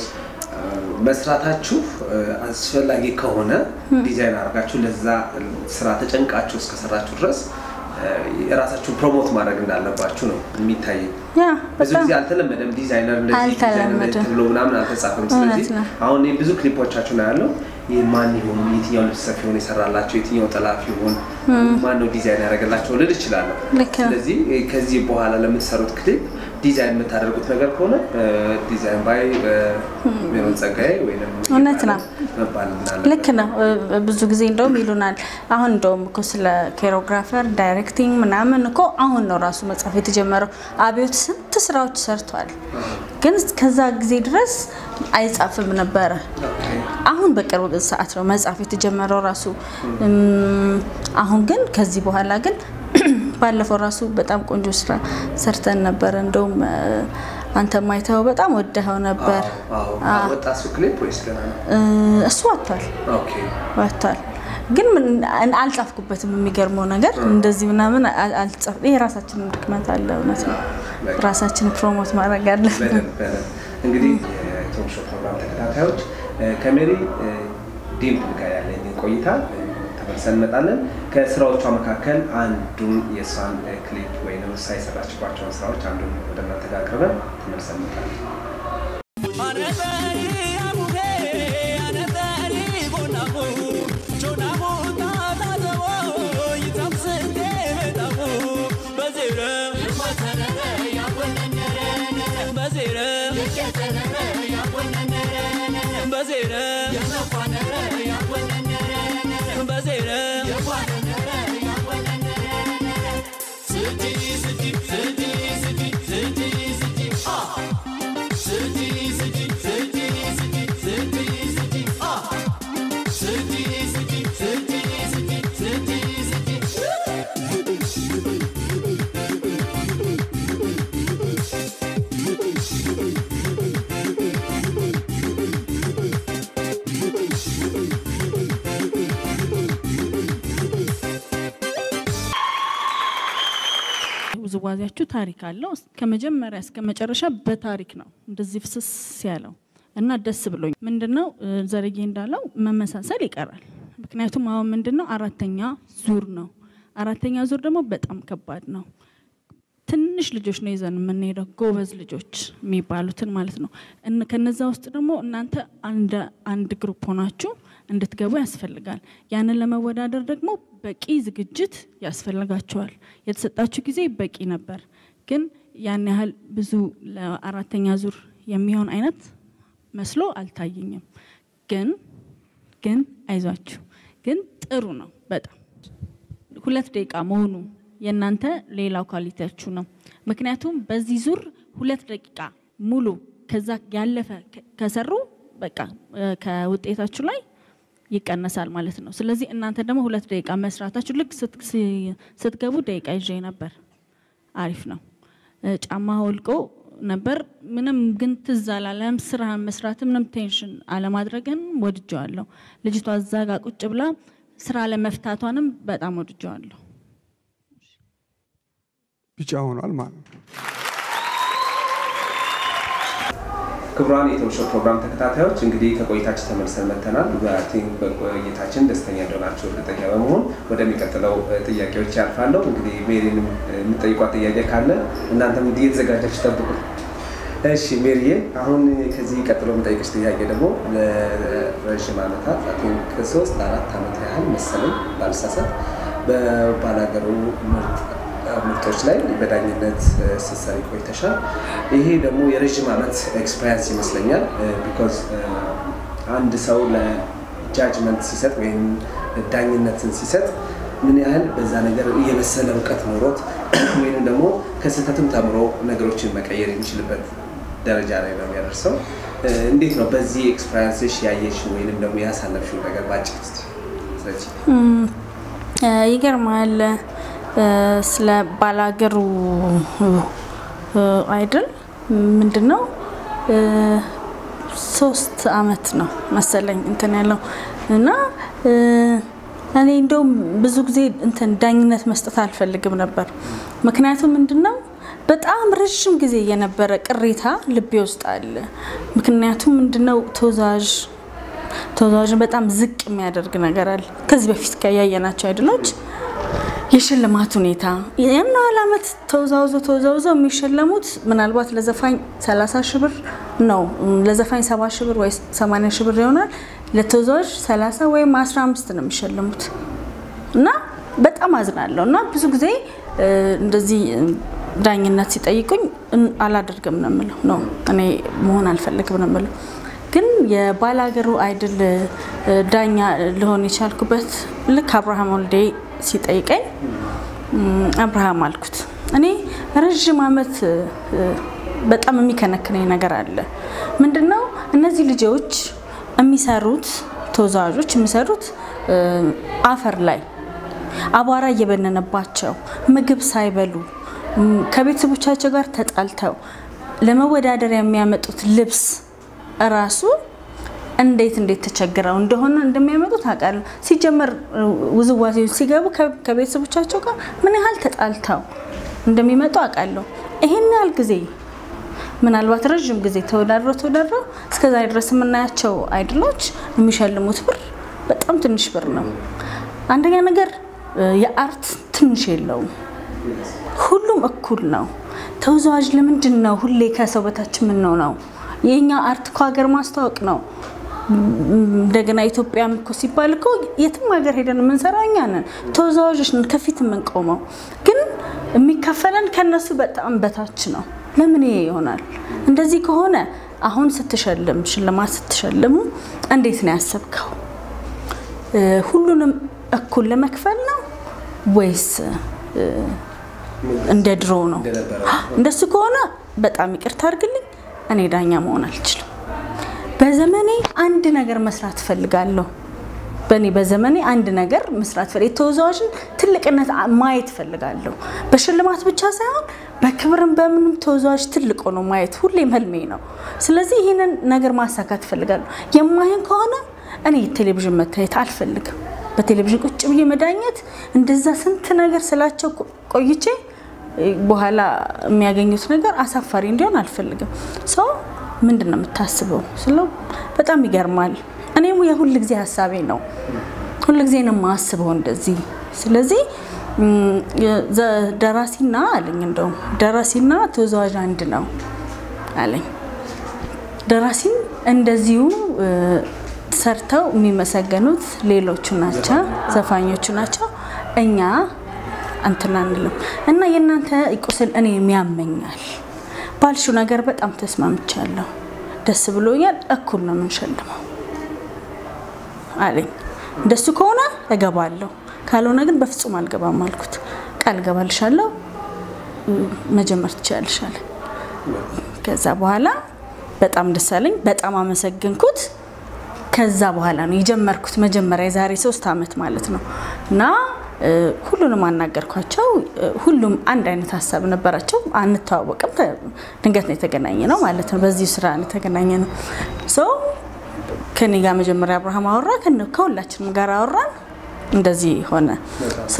Speaker 1: መስራታችሁ እ፣ አስፈላጊ ከሆነ ዲዛይን አድርጋችሁ ለዛ ስራ ተጨንቃችሁ እስከሰራችሁ ድረስ እ፣ የራሳችሁን ፕሮሞት ማድረግ እንዳለባችሁ ነው የሚታየኝ።
Speaker 2: ያ
Speaker 1: ብዙ
Speaker 2: በጣም
Speaker 1: ጊዜ አልተለመደም። ዲዛይነር እንደዚህ ዲዛይነር
Speaker 2: አልተለመደም።
Speaker 1: ተብሎ ምናምን አልተጻፈም።
Speaker 2: እውነት
Speaker 1: ስለዚህ
Speaker 2: ነው።
Speaker 1: አሁን እኔ ብዙ ክሊፖቻችሁ ነው ያለው ይህ ማን ይሆን የትኛው ልብስ ሰፊ ሆን የሰራላቸው የትኛው ጠላፊ ይሆን ማን ነው ዲዛይን ያደረገላቸው ልል እችላለሁ።
Speaker 2: ልክ ነው።
Speaker 1: ስለዚህ እ፣ ከዚህ በኋላ ለምትሰሩት ክሊፕ ዲዛይን የምታደርጉት ነገር ከሆነ እ፣ ዲዛይን ባይ ሜሮን ጸጋዬ ወይም
Speaker 2: እውነት ነው።
Speaker 1: መባል እንዳለ
Speaker 2: ልክ ነው። እ- ብዙ ጊዜ እንደውም ይሉናል። አሁን እንደውም እኮ ስለ ኮሪዮግራፈር ዳይሬክቲንግ ምናምን እኮ አሁን ነው ራሱ መጽሐፍ የተጀመረው። አብዮት ስንት ስራዎች ሰርቷል፣ ግን ከዛ ጊዜ ድረስ አይጻፍም ነበረ። አሁን በቅርብ ሰዓት ነው መጽሐፍ የተጀመረው ራሱ። እም፣ አሁን ግን ከዚህ በኋላ ግን ባለፈው ራሱ በጣም ቆንጆ ስራ ሰርተን ነበረ። እንደውም እ፣ አንተ ማይተው በጣም ወደኸው ነበር።
Speaker 1: አዎ፣
Speaker 2: አ-
Speaker 1: አዎ። ወጣ እሱ ክሊፕ ወይስ ገና ነው?
Speaker 2: እ፣ እሱ ወጥቷል
Speaker 1: ኦኬ
Speaker 2: ወጥቷል ግን ምን አልጻፍኩበትም። የሚገርመው ነገር እንደዚህ ምናምን አል- አልጻፍ ይሄ የራሳችንን ድክመት አለ። እውነት ነው። ራሳችን ፕሮሞት ማድረግ አለብን።
Speaker 1: በደንብ በደንብ እንግዲህ የቶክ ሾው ፕሮግራም ተከታታዮች እ፣ ከሜሪ እ፣ ዲምፕል ጋር ያለኝ ቆይታ እ፣ ተመልሰን እንመጣለን። ከስራዎቿ መካከል አንዱን የእሷን እ፣ ክሊፕ ወይም እሷ የሰራችባቸውን ስራዎች አንዱን ወደ እናንተ ጋር አቅርበን ተመልሰን እንመጣለን።
Speaker 2: ውዝዋዜያችሁ ታሪክ አለው። ከመጀመሪያ እስከ መጨረሻ በታሪክ ነው እንደዚህ ፍስስ ያለው እና ደስ ብሎኝ ምንድን ነው ዘርዬ እንዳለው መመሳሰል ይቀራል። ምክንያቱም አሁን ምንድን ነው አራተኛ ዙር ነው። አራተኛ ዙር ደግሞ በጣም ከባድ ነው። ትንሽ ልጆች ነው ይዘን የምንሄደው፣ ጎበዝ ልጆች የሚባሉትን ማለት ነው። ከነዛ ውስጥ ደግሞ እናንተ አንድ ግሩፕ ሆናችሁ እንድትገቡ ያስፈልጋል። ያንን ለመወዳደር ደግሞ በቂ ዝግጅት ያስፈልጋቸዋል። የተሰጣችሁ ጊዜ በቂ ነበር፣ ግን ያን ያህል ብዙ ለአራተኛ ዙር የሚሆን አይነት መስሎ አልታየኝም። ግን ግን አይዟችሁ፣ ግን ጥሩ ነው በጣም ሁለት ደቂቃ መሆኑ የእናንተ ሌላው ኳሊቲያችሁ ነው። ምክንያቱም በዚህ ዙር ሁለት ደቂቃ ሙሉ ከዛ ያለፈ ከሰሩ በቃ ከውጤታችሁ ላይ ይቀነሳል ማለት ነው። ስለዚህ እናንተ ደግሞ ሁለት ደቂቃ መስራታችሁ ልክ ስትገቡ ደቂቃ ይዤ ነበር። አሪፍ ነው። ጫማ ወልቆ ነበር ምንም ግን ትዝ አላለም። ስራህን መስራት ምንም ቴንሽን አለማድረግህን ወድጀዋለሁ። ልጅቷ እዛ ጋ ቁጭ ብላ ስራ ለመፍታቷንም በጣም ወድጀዋለሁ።
Speaker 3: ቢጫ ሆኗል ማለት ነው።
Speaker 1: ክቡራን የቶሾ ፕሮግራም ተከታታዮች እንግዲህ ከቆይታችን ተመልሰን መጥተናል። በቲንክ በቆይታችን ደስተኛ እንደሆናችሁ እርግጠኛ በመሆን ወደሚቀጥለው ጥያቄዎች ያልፋለሁ። እንግዲህ ሜሪንም የምጠይቋት ጥያቄ ካለ እናንተም እንዲህ የተዘጋጃችሁ ጠብቁ። እሺ ሜሪዬ፣ አሁን ከዚህ ቀጥሎ የምጠይቅሽ ጥያቄ ደግሞ ለረዥም ዓመታት ቲንክ ሶስት አራት ዓመት ያህል መሰለኝ ባልሳሳት በባላገሩ ምርጥ ምርቶች ላይ በዳኝነት ስትሰሪ ቆይተሻል። ይሄ ደግሞ የረዥም ዓመት ኤክስፐሪንስ ይመስለኛል። ቢኮዝ አንድ ሰው ለጃጅመንት ሲሰጥ ወይም ዳኝነትን ሲሰጥ ምን ያህል በዛ ነገር የበሰለ እውቀት ኖሮት ወይም ደግሞ ከስህተትም ተምሮ ነገሮችን መቀየር የሚችልበት ደረጃ ላይ ነው የሚያደርሰው። እንዴት ነው በዚህ ኤክስፐሪንስሽ ያየሽው ወይንም ደግሞ ያሳለፍሽው ነገር ባጭር ስ ስለዚህ
Speaker 2: ይገርማል። ስለ ባላገሩ አይድል ምንድን ነው ሶስት አመት ነው መሰለኝ እንትን ያለው እና እኔ እንደውም ብዙ ጊዜ እንትን ዳኝነት መስጠት አልፈልግም ነበር። ምክንያቱም ምንድን ነው በጣም ረዥም ጊዜ የነበረ ቅሬታ ልቤ ውስጥ አለ። ምክንያቱም ምንድነው ተወዛዥ ተወዛዋዥን በጣም ዝቅ የሚያደርግ ነገር አለ። ከዚህ በፊት ያየናቸው አይድሎች የሽልማት ሁኔታ ያን ያህል ዓመት ተወዛውዘው ተወዛውዘው የሚሸለሙት ምናልባት ለዘፋኝ 30 ሺህ ብር ነው፣ ለዘፋኝ 70 ሺህ ብር ወይ 80 ሺህ ብር ይሆናል። ለተወዛዋዥ 30 ወይም 15 ነው የሚሸልሙት እና በጣም አዝናለሁ እና ብዙ ጊዜ እንደዚህ ዳኝነት ሲጠይቁኝ አላደርግም ነው የምለው ነው እኔ መሆን አልፈልግም ነው የምለው። ግን የባላገሩ አይድል ዳኛ ልሆን የቻልኩበት ልክ አብርሃም ወልዴ ሲጠይቀኝ አብርሃም አልኩት። እኔ ረዥም ዓመት በጣም የሚከነክነኝ ነገር አለ። ምንድነው እነዚህ ልጆች የሚሰሩት ተወዛዋዦች የሚሰሩት አፈር ላይ አቧራ እየበነነባቸው ምግብ ሳይበሉ ከቤተሰቦቻቸው ጋር ተጣልተው ለመወዳደር የሚያመጡት ልብስ እራሱ እንዴት እንዴት ተቸግረው እንደሆነ እንደሚያመጡት አውቃለሁ። ሲጀመር ውዝዋዜ ሲገቡ ከቤተሰቦቻቸው ጋር ምን ያህል ተጣልተው እንደሚመጡ አውቃለሁ። ይሄን ያህል ጊዜ ምናልባት ረዥም ጊዜ ተወዳድረው ተወዳድረው እስከዛ ድረስ የምናያቸው አይድሎች የሚሸልሙት ብር በጣም ትንሽ ብር ነው። አንደኛ ነገር የአርት ትንሽ የለውም። ሁሉም እኩል ነው። ተወዛዋዥ ለምንድን ነው ሁሌ ከሰው በታች የምንሆነው? የኛ አርት እኮ ሀገር ማስተዋወቅ ነው። እንደገና ኢትዮጵያም እኮ ሲባል እኮ የትም ሀገር ሄደን የምንሰራው እኛ ነን። ተወዛዋዦች ነን ከፊት የምንቆመው፣ ግን የሚከፈለን ከነሱ በጣም በታች ነው። ለምን ይሄ ይሆናል? እንደዚህ ከሆነ አሁን ስትሸልም ሽልማት ስትሸልሙ እንዴት ነው ያሰብከው? ሁሉንም እኩል ለመክፈል ነው ወይስ እንደ ድሮ ነው? እንደሱ ከሆነ በጣም ይቅርታ አድርግልኝ፣ እኔ ዳኛ መሆን አልችልም። በዘመኔ አንድ ነገር መስራት እፈልጋለሁ። በእኔ በዘመኔ አንድ ነገር መስራት ፈልጋለሁ። የተወዛዋዥን ትልቅነት ማየት እፈልጋለሁ። በሽልማት ብቻ ሳይሆን በክብርም በምንም ተወዛዋዥ ትልቅ ሆኖ ማየት ሁሌም ህልሜ ነው። ስለዚህ ይህንን ነገር ማሳካት እፈልጋለሁ። የማይን ከሆነ እኔ ቴሌቪዥን መታየት አልፈልግም። በቴሌቪዥን ቁጭ ብዬ መዳኘት እንደዛ ስንት ነገር ስላቸው ቆይቼ በኋላ የሚያገኙት ነገር አሳፋሪ እንዲሆን አልፈልግም። ሰው ምንድን ነው የምታስበው ስለው በጣም ይገርማል። እኔም የሁል ጊዜ ሀሳቤ ነው ሁል ጊዜ ነው የማስበው እንደዚህ። ስለዚህ ደራሲና አለኝ እንደውም ደራሲና ተወዛዋዥ አንድ ነው አለኝ። ደራሲም እንደዚሁ ሰርተው የሚመሰገኑት ሌሎቹ ናቸው፣ ዘፋኞቹ ናቸው። እኛ እንትን አንልም እና የእናንተ ቁስል እኔ ያመኛል ባልሽው ነገር በጣም ተስማምቻለሁ፣ ደስ ብሎኛል። እኩል ነው የምንሸልመው አለኝ። እንደሱ ከሆነ እገባለሁ፣ ካልሆነ ግን በፍጹም አልገባም አልኩት። ቃል እገባልሻለሁ፣ መጀመር ትችያለሽ አለ። ከዛ በኋላ በጣም ደስ አለኝ፣ በጣም አመሰግንኩት። ከዛ በኋላ ነው የጀመርኩት መጀመሪያ የዛሬ ሶስት ዓመት ማለት ነው እና ሁሉንም አናገርኳቸው። ሁሉም አንድ አይነት ሀሳብ ነበራቸው። አንተዋወቅም፣ ድንገት ነው የተገናኘ ነው ማለት ነው። በዚሁ ስራ ነው የተገናኘ ነው። ሶ ከኔ ጋር መጀመሪያ አብርሃም አወራ፣ ከሁላችንም ጋር አወራን። እንደዚህ ሆነ። ሶ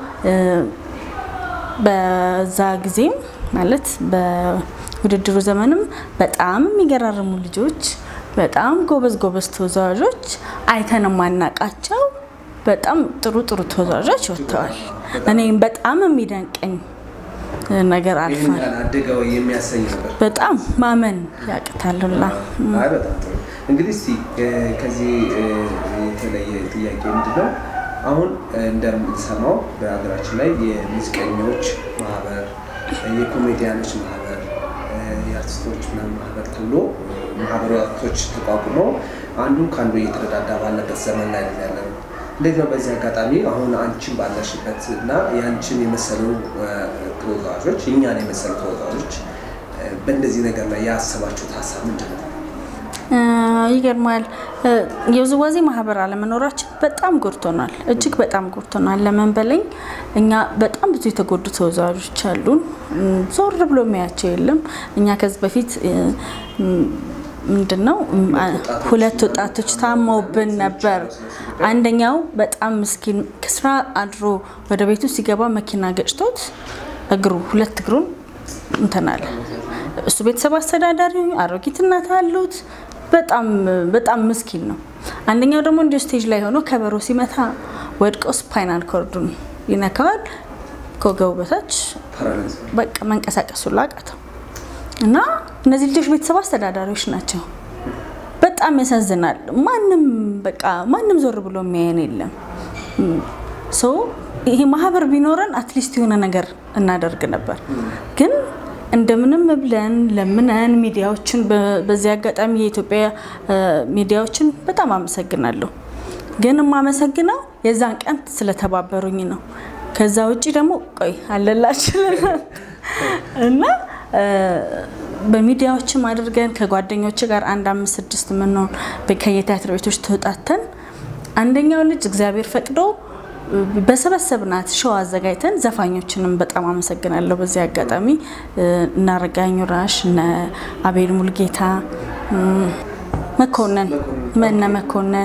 Speaker 2: በዛ ጊዜም ማለት በውድድሩ ዘመንም በጣም የሚገራርሙ ልጆች፣ በጣም ጎበዝ ጎበዝ ተወዛዋዦች አይተን የማናቃቸው በጣም ጥሩ ጥሩ ተወዛዋዦች ወጥተዋል። እኔም በጣም የሚደንቀኝ ነገር አልፏል።
Speaker 1: አደገው የሚያሰኝ ነበር።
Speaker 2: በጣም ማመን ያቅታሉላ።
Speaker 1: አይ በጣም ጥሩ። እንግዲህ እስቲ ከዚህ የተለየ ጥያቄ ምንድን ነው? አሁን እንደምንሰማው በሀገራችን ላይ የሙዚቀኞች ማህበር፣ የኮሜዲያኖች ማህበር፣ የአርቲስቶች ምናምን ማህበር ተብሎ ማህበራቶች ተቋቁመው አንዱ ከአንዱ እየተረዳዳ ባለበት ዘመን ላይ ነው ያለ ነው። እንዴት ነው በዚህ አጋጣሚ አሁን አንቺን ባለሽበት እና የአንቺን የመሰሉ ተወዛዋዦች እኛን የመሰሉ ተወዛዋዦች በእንደዚህ ነገር ላይ ያሰባችሁት ሀሳብ ምንድን ነው?
Speaker 2: ይገርማል። የውዝዋዜ ማህበር አለመኖራችን በጣም ጎድቶናል፣ እጅግ በጣም ጎድቶናል። ለምን በለኝ እኛ በጣም ብዙ የተጎዱ ተወዛዋዦች አሉን። ዞር ብሎ የሚያቸው የለም። እኛ ከዚህ በፊት ምንድን ነው ሁለት ወጣቶች ታመውብን ነበር። አንደኛው በጣም ምስኪን ከስራ አድሮ ወደ ቤቱ ሲገባ መኪና ገጭቶት እግሩ ሁለት እግሩን እንትን አለ። እሱ ቤተሰብ አስተዳዳሪ አሮጊት እናት አሉት። በጣም በጣም ምስኪን ነው። አንደኛው ደግሞ እንዲሁ ስቴጅ ላይ ሆኖ ከበሮ ሲመታ ወድቆ ስፓይናል ኮርዱን ይነካዋል። ከወገቡ በታች በቃ መንቀሳቀሱ ላቃተው እና እነዚህ ልጆች ቤተሰብ አስተዳዳሪዎች ናቸው። በጣም ያሳዝናል። ማንም በቃ ማንም ዞር ብሎ የሚያየን የለም። ሶ ይሄ ማህበር ቢኖረን አትሊስት የሆነ ነገር እናደርግ ነበር ግን እንደምንም ብለን ለምነን ሚዲያዎችን በዚህ አጋጣሚ የኢትዮጵያ ሚዲያዎችን በጣም አመሰግናለሁ። ግን የማመሰግነው የዛን ቀን ስለተባበሩኝ ነው። ከዛ ውጭ ደግሞ ቆይ አለላችሁ እና በሚዲያዎችም አድርገን ከጓደኞች ጋር አንድ አምስት ስድስት የምንሆን ከየቲያትር ቤቶች ተውጣተን አንደኛው ልጅ እግዚአብሔር ፈቅዶ በሰበሰብናት ሾው አዘጋጅተን ዘፋኞችንም በጣም አመሰግናለሁ። በዚህ አጋጣሚ እነ አረጋኝ ራሽ፣ እነ አቤል ሙልጌታ፣ መኮንን መነ መኮንን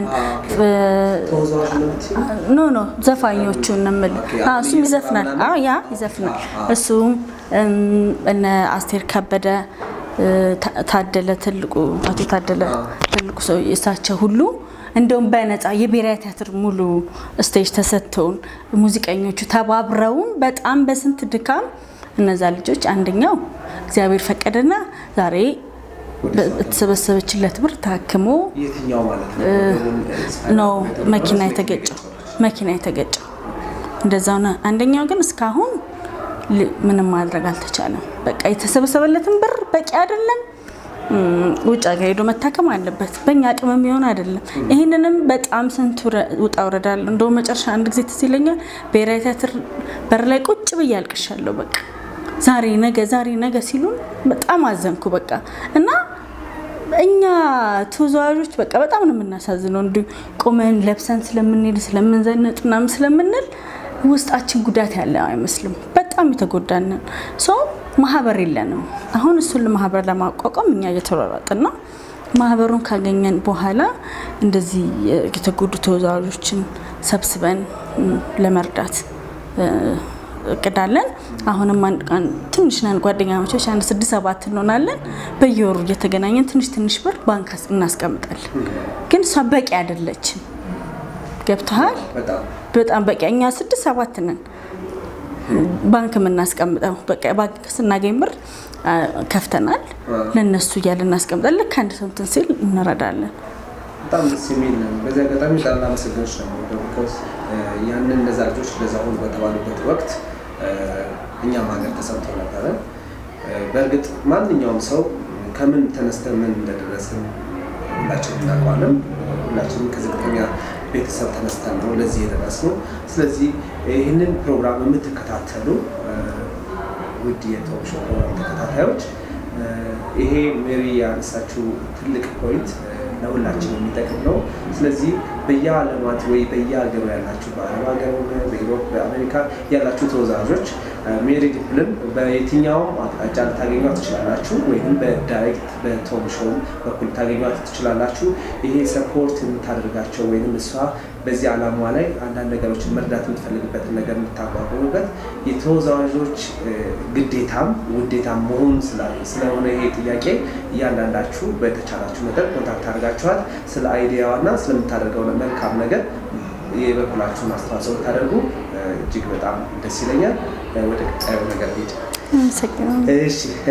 Speaker 2: ኖ ኖ ዘፋኞቹን ንምል እሱም ይዘፍናል። አዎ ያ ይዘፍናል። እሱም እነ አስቴር ከበደ ታደለ ትልቁ አቶ ታደለ ትልቁ ሰው እሳቸው ሁሉ እንደውም በነፃ የብሔራዊ ቲያትር ሙሉ ስቴጅ ተሰጥተውን ሙዚቀኞቹ ተባብረውን በጣም በስንት ድካም እነዛ ልጆች አንደኛው እግዚአብሔር ፈቀደና ዛሬ በተሰበሰበችለት ብር ታክሞ
Speaker 1: የትኛው ማለት
Speaker 2: ነው መኪና የተገጨው መኪና የተገጨው እንደዛ ሆነ። አንደኛው ግን እስካሁን ምንም ማድረግ አልተቻለም። በቃ የተሰበሰበለትን ብር በቂ አይደለም። ውጭ ሀገር ሄዶ መታከም አለበት። በእኛ አቅም የሚሆን አይደለም። ይህንንም በጣም ስንት ውጣ ውረዳል። እንደው መጨረሻ አንድ ጊዜ ትዝ ይለኛል ብሔራዊ ቲያትር በር ላይ ቁጭ ብዬ አልቅሻለሁ። በቃ ዛሬ ነገ፣ ዛሬ ነገ ሲሉን በጣም አዘንኩ። በቃ እና እኛ ተወዛዋዦች በቃ በጣም ነው የምናሳዝነው። እንዲሁ ቁመን ለብሰን ስለምንሄድ ስለምንዘነጥ ምናምን ስለምንል ውስጣችን ጉዳት ያለ አይመስልም። በጣም የተጎዳንን ሰው ማህበር የለንም። አሁን እሱን ለማህበር ለማቋቋም እኛ እየተሯሯጥን ነው። ማህበሩን ካገኘን በኋላ እንደዚህ የተጎዱ ተወዛዋዦችን ሰብስበን ለመርዳት እቅዳለን። አሁንም አንድ ቀን ትንሽ ነን ጓደኛሞቾች አንድ ስድስት ሰባት እንሆናለን። በየወሩ እየተገናኘን ትንሽ ትንሽ ብር ባንክ እናስቀምጣለን። ግን እሷ በቂ አይደለችም። ገብተሃል?
Speaker 1: በጣም
Speaker 2: በጣም በቂ እኛ ስድስት ሰባት ነን ባንክ የምናስቀምጠው በቃ ባንክ ስናገኝ ብር አ፣ ከፍተናል ለእነሱ እያለ እናስቀምጣለን። ልክ አንድ ሰው እንትን ሲል እንረዳለን።
Speaker 1: በጣም ደስ የሚል ነው። በዚህ አጋጣሚ በጣም ላመሰግንሽ ነው የምወደው። ቢኮዝ ያንን እነዛ ልጆች ለዛ ሆኑ በተባሉበት ወቅት እ፣ እኛም ሀገር ተሰምቶ ነበረ። እ፣ በእርግጥ ማንኛውም ሰው ከምን ተነስተን ምን እንደደረስን ሁላችንም እናውቀዋለን። ሁላችንም ከዝቅተኛ ቤተሰብ ተነስተን ነው ለዚህ የደረስነው። ስለዚህ ይህንን ፕሮግራም የምትከታተሉ እ፣ ውድ የቶክ ሾው ፕሮግራም ተከታታዮች እ፣ ይሄ ሜሪ ያነሳችው ትልቅ ፖይንት እ፣ ለሁላችን የሚጠቅም ነው። ስለዚህ በየዓለማት ወይ በየሀገሩ ያላችሁ በአረብ ሀገር ሆነ በኢሮፕ በአሜሪካ ያላችሁ ተወዛዦች እ፣ ሜሪ ዲፕልን በየትኛውም አቅጣጫ ልታገኟት ትችላላችሁ፣ ወይም በዳይሬክት በቶም ሾው በኩል ታገኟት ትችላላችሁ። ይሄ ሰፖርት የምታደርጋቸው ወይም እሷ በዚህ ዓላማ ላይ አንዳንድ ነገሮችን መርዳት የምትፈልግበትን ነገር የምታቋቁሙበት የተወዛዋዦች እ፣ ግዴታም ውዴታም መሆን ስላ- ስለሆነ ይሄ ጥያቄ እያንዳንዳችሁ በተቻላችሁ መጠን ኮንታክት አድርጋችኋት ስለ አይዲያዋና ስለምታደርገው መልካም ነገር የበኩላችሁን አስተዋጽኦ ብታደርጉ እ፣ እጅግ በጣም ደስ ይለኛል። እ፣ ወደ ቀጣዩ ነገር ሄድ
Speaker 2: አመሰግናለሁ።
Speaker 1: እሺ እ፣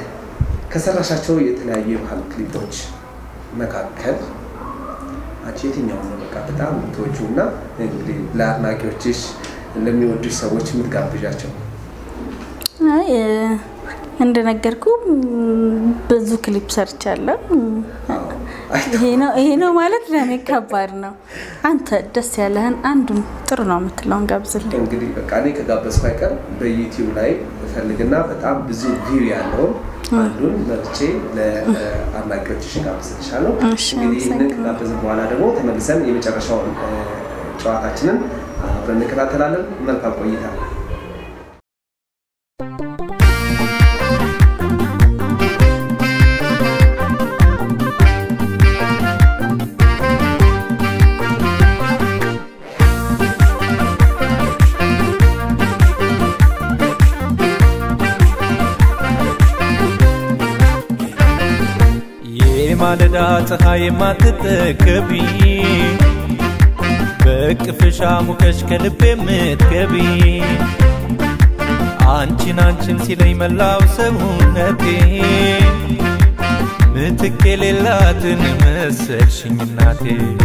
Speaker 1: ከሰራሻቸው የተለያዩ የባህል ክሊፖች መካከል አንቺ የትኛውን ነው በቃ በጣም የምትወጂው እና እንግዲህ ለአድናቂዎችሽ ለሚወዱሽ ሰዎች የምትጋብዣቸው?
Speaker 2: አይ እ፣ እንደነገርኩ ም፣ ብዙ ክሊፕ ሰርቻለሁ።
Speaker 1: አዎ።
Speaker 2: ይሄ ነው ይሄ ነው ማለት ለእኔ ከባድ ነው። አንተ ደስ ያለህን አንዱን ጥሩ ነው የምትለውን ጋብዝልኝ።
Speaker 1: እንግዲህ በቃ እኔ ከጋበዝኩ አይቀር በዩቲዩብ ላይ እፈልግና በጣም ብዙ ቪው ያለውን አንዱን መርጬ ለአድናቂዎችሽ ጋብዝልሻለሁ።
Speaker 2: እሺ፣
Speaker 1: እንግዲህ ይህንን
Speaker 2: አመሰግናለሁ።
Speaker 1: ከጋበዝን በኋላ ደግሞ ተመልሰን የመጨረሻውን እ፣ ጨዋታችንን አብረን እንከታተላለን። መልካም ቆይታ።
Speaker 4: የማለዳ ፀሐይ የማትጠገቢ በቅፍሻ ሙቀሽ ከልብ የምትገቢ አንቺን አንቺን ሲለኝ መላው ሰውነቴ ምትክ የሌላትን መሰልሽኝ እናቴ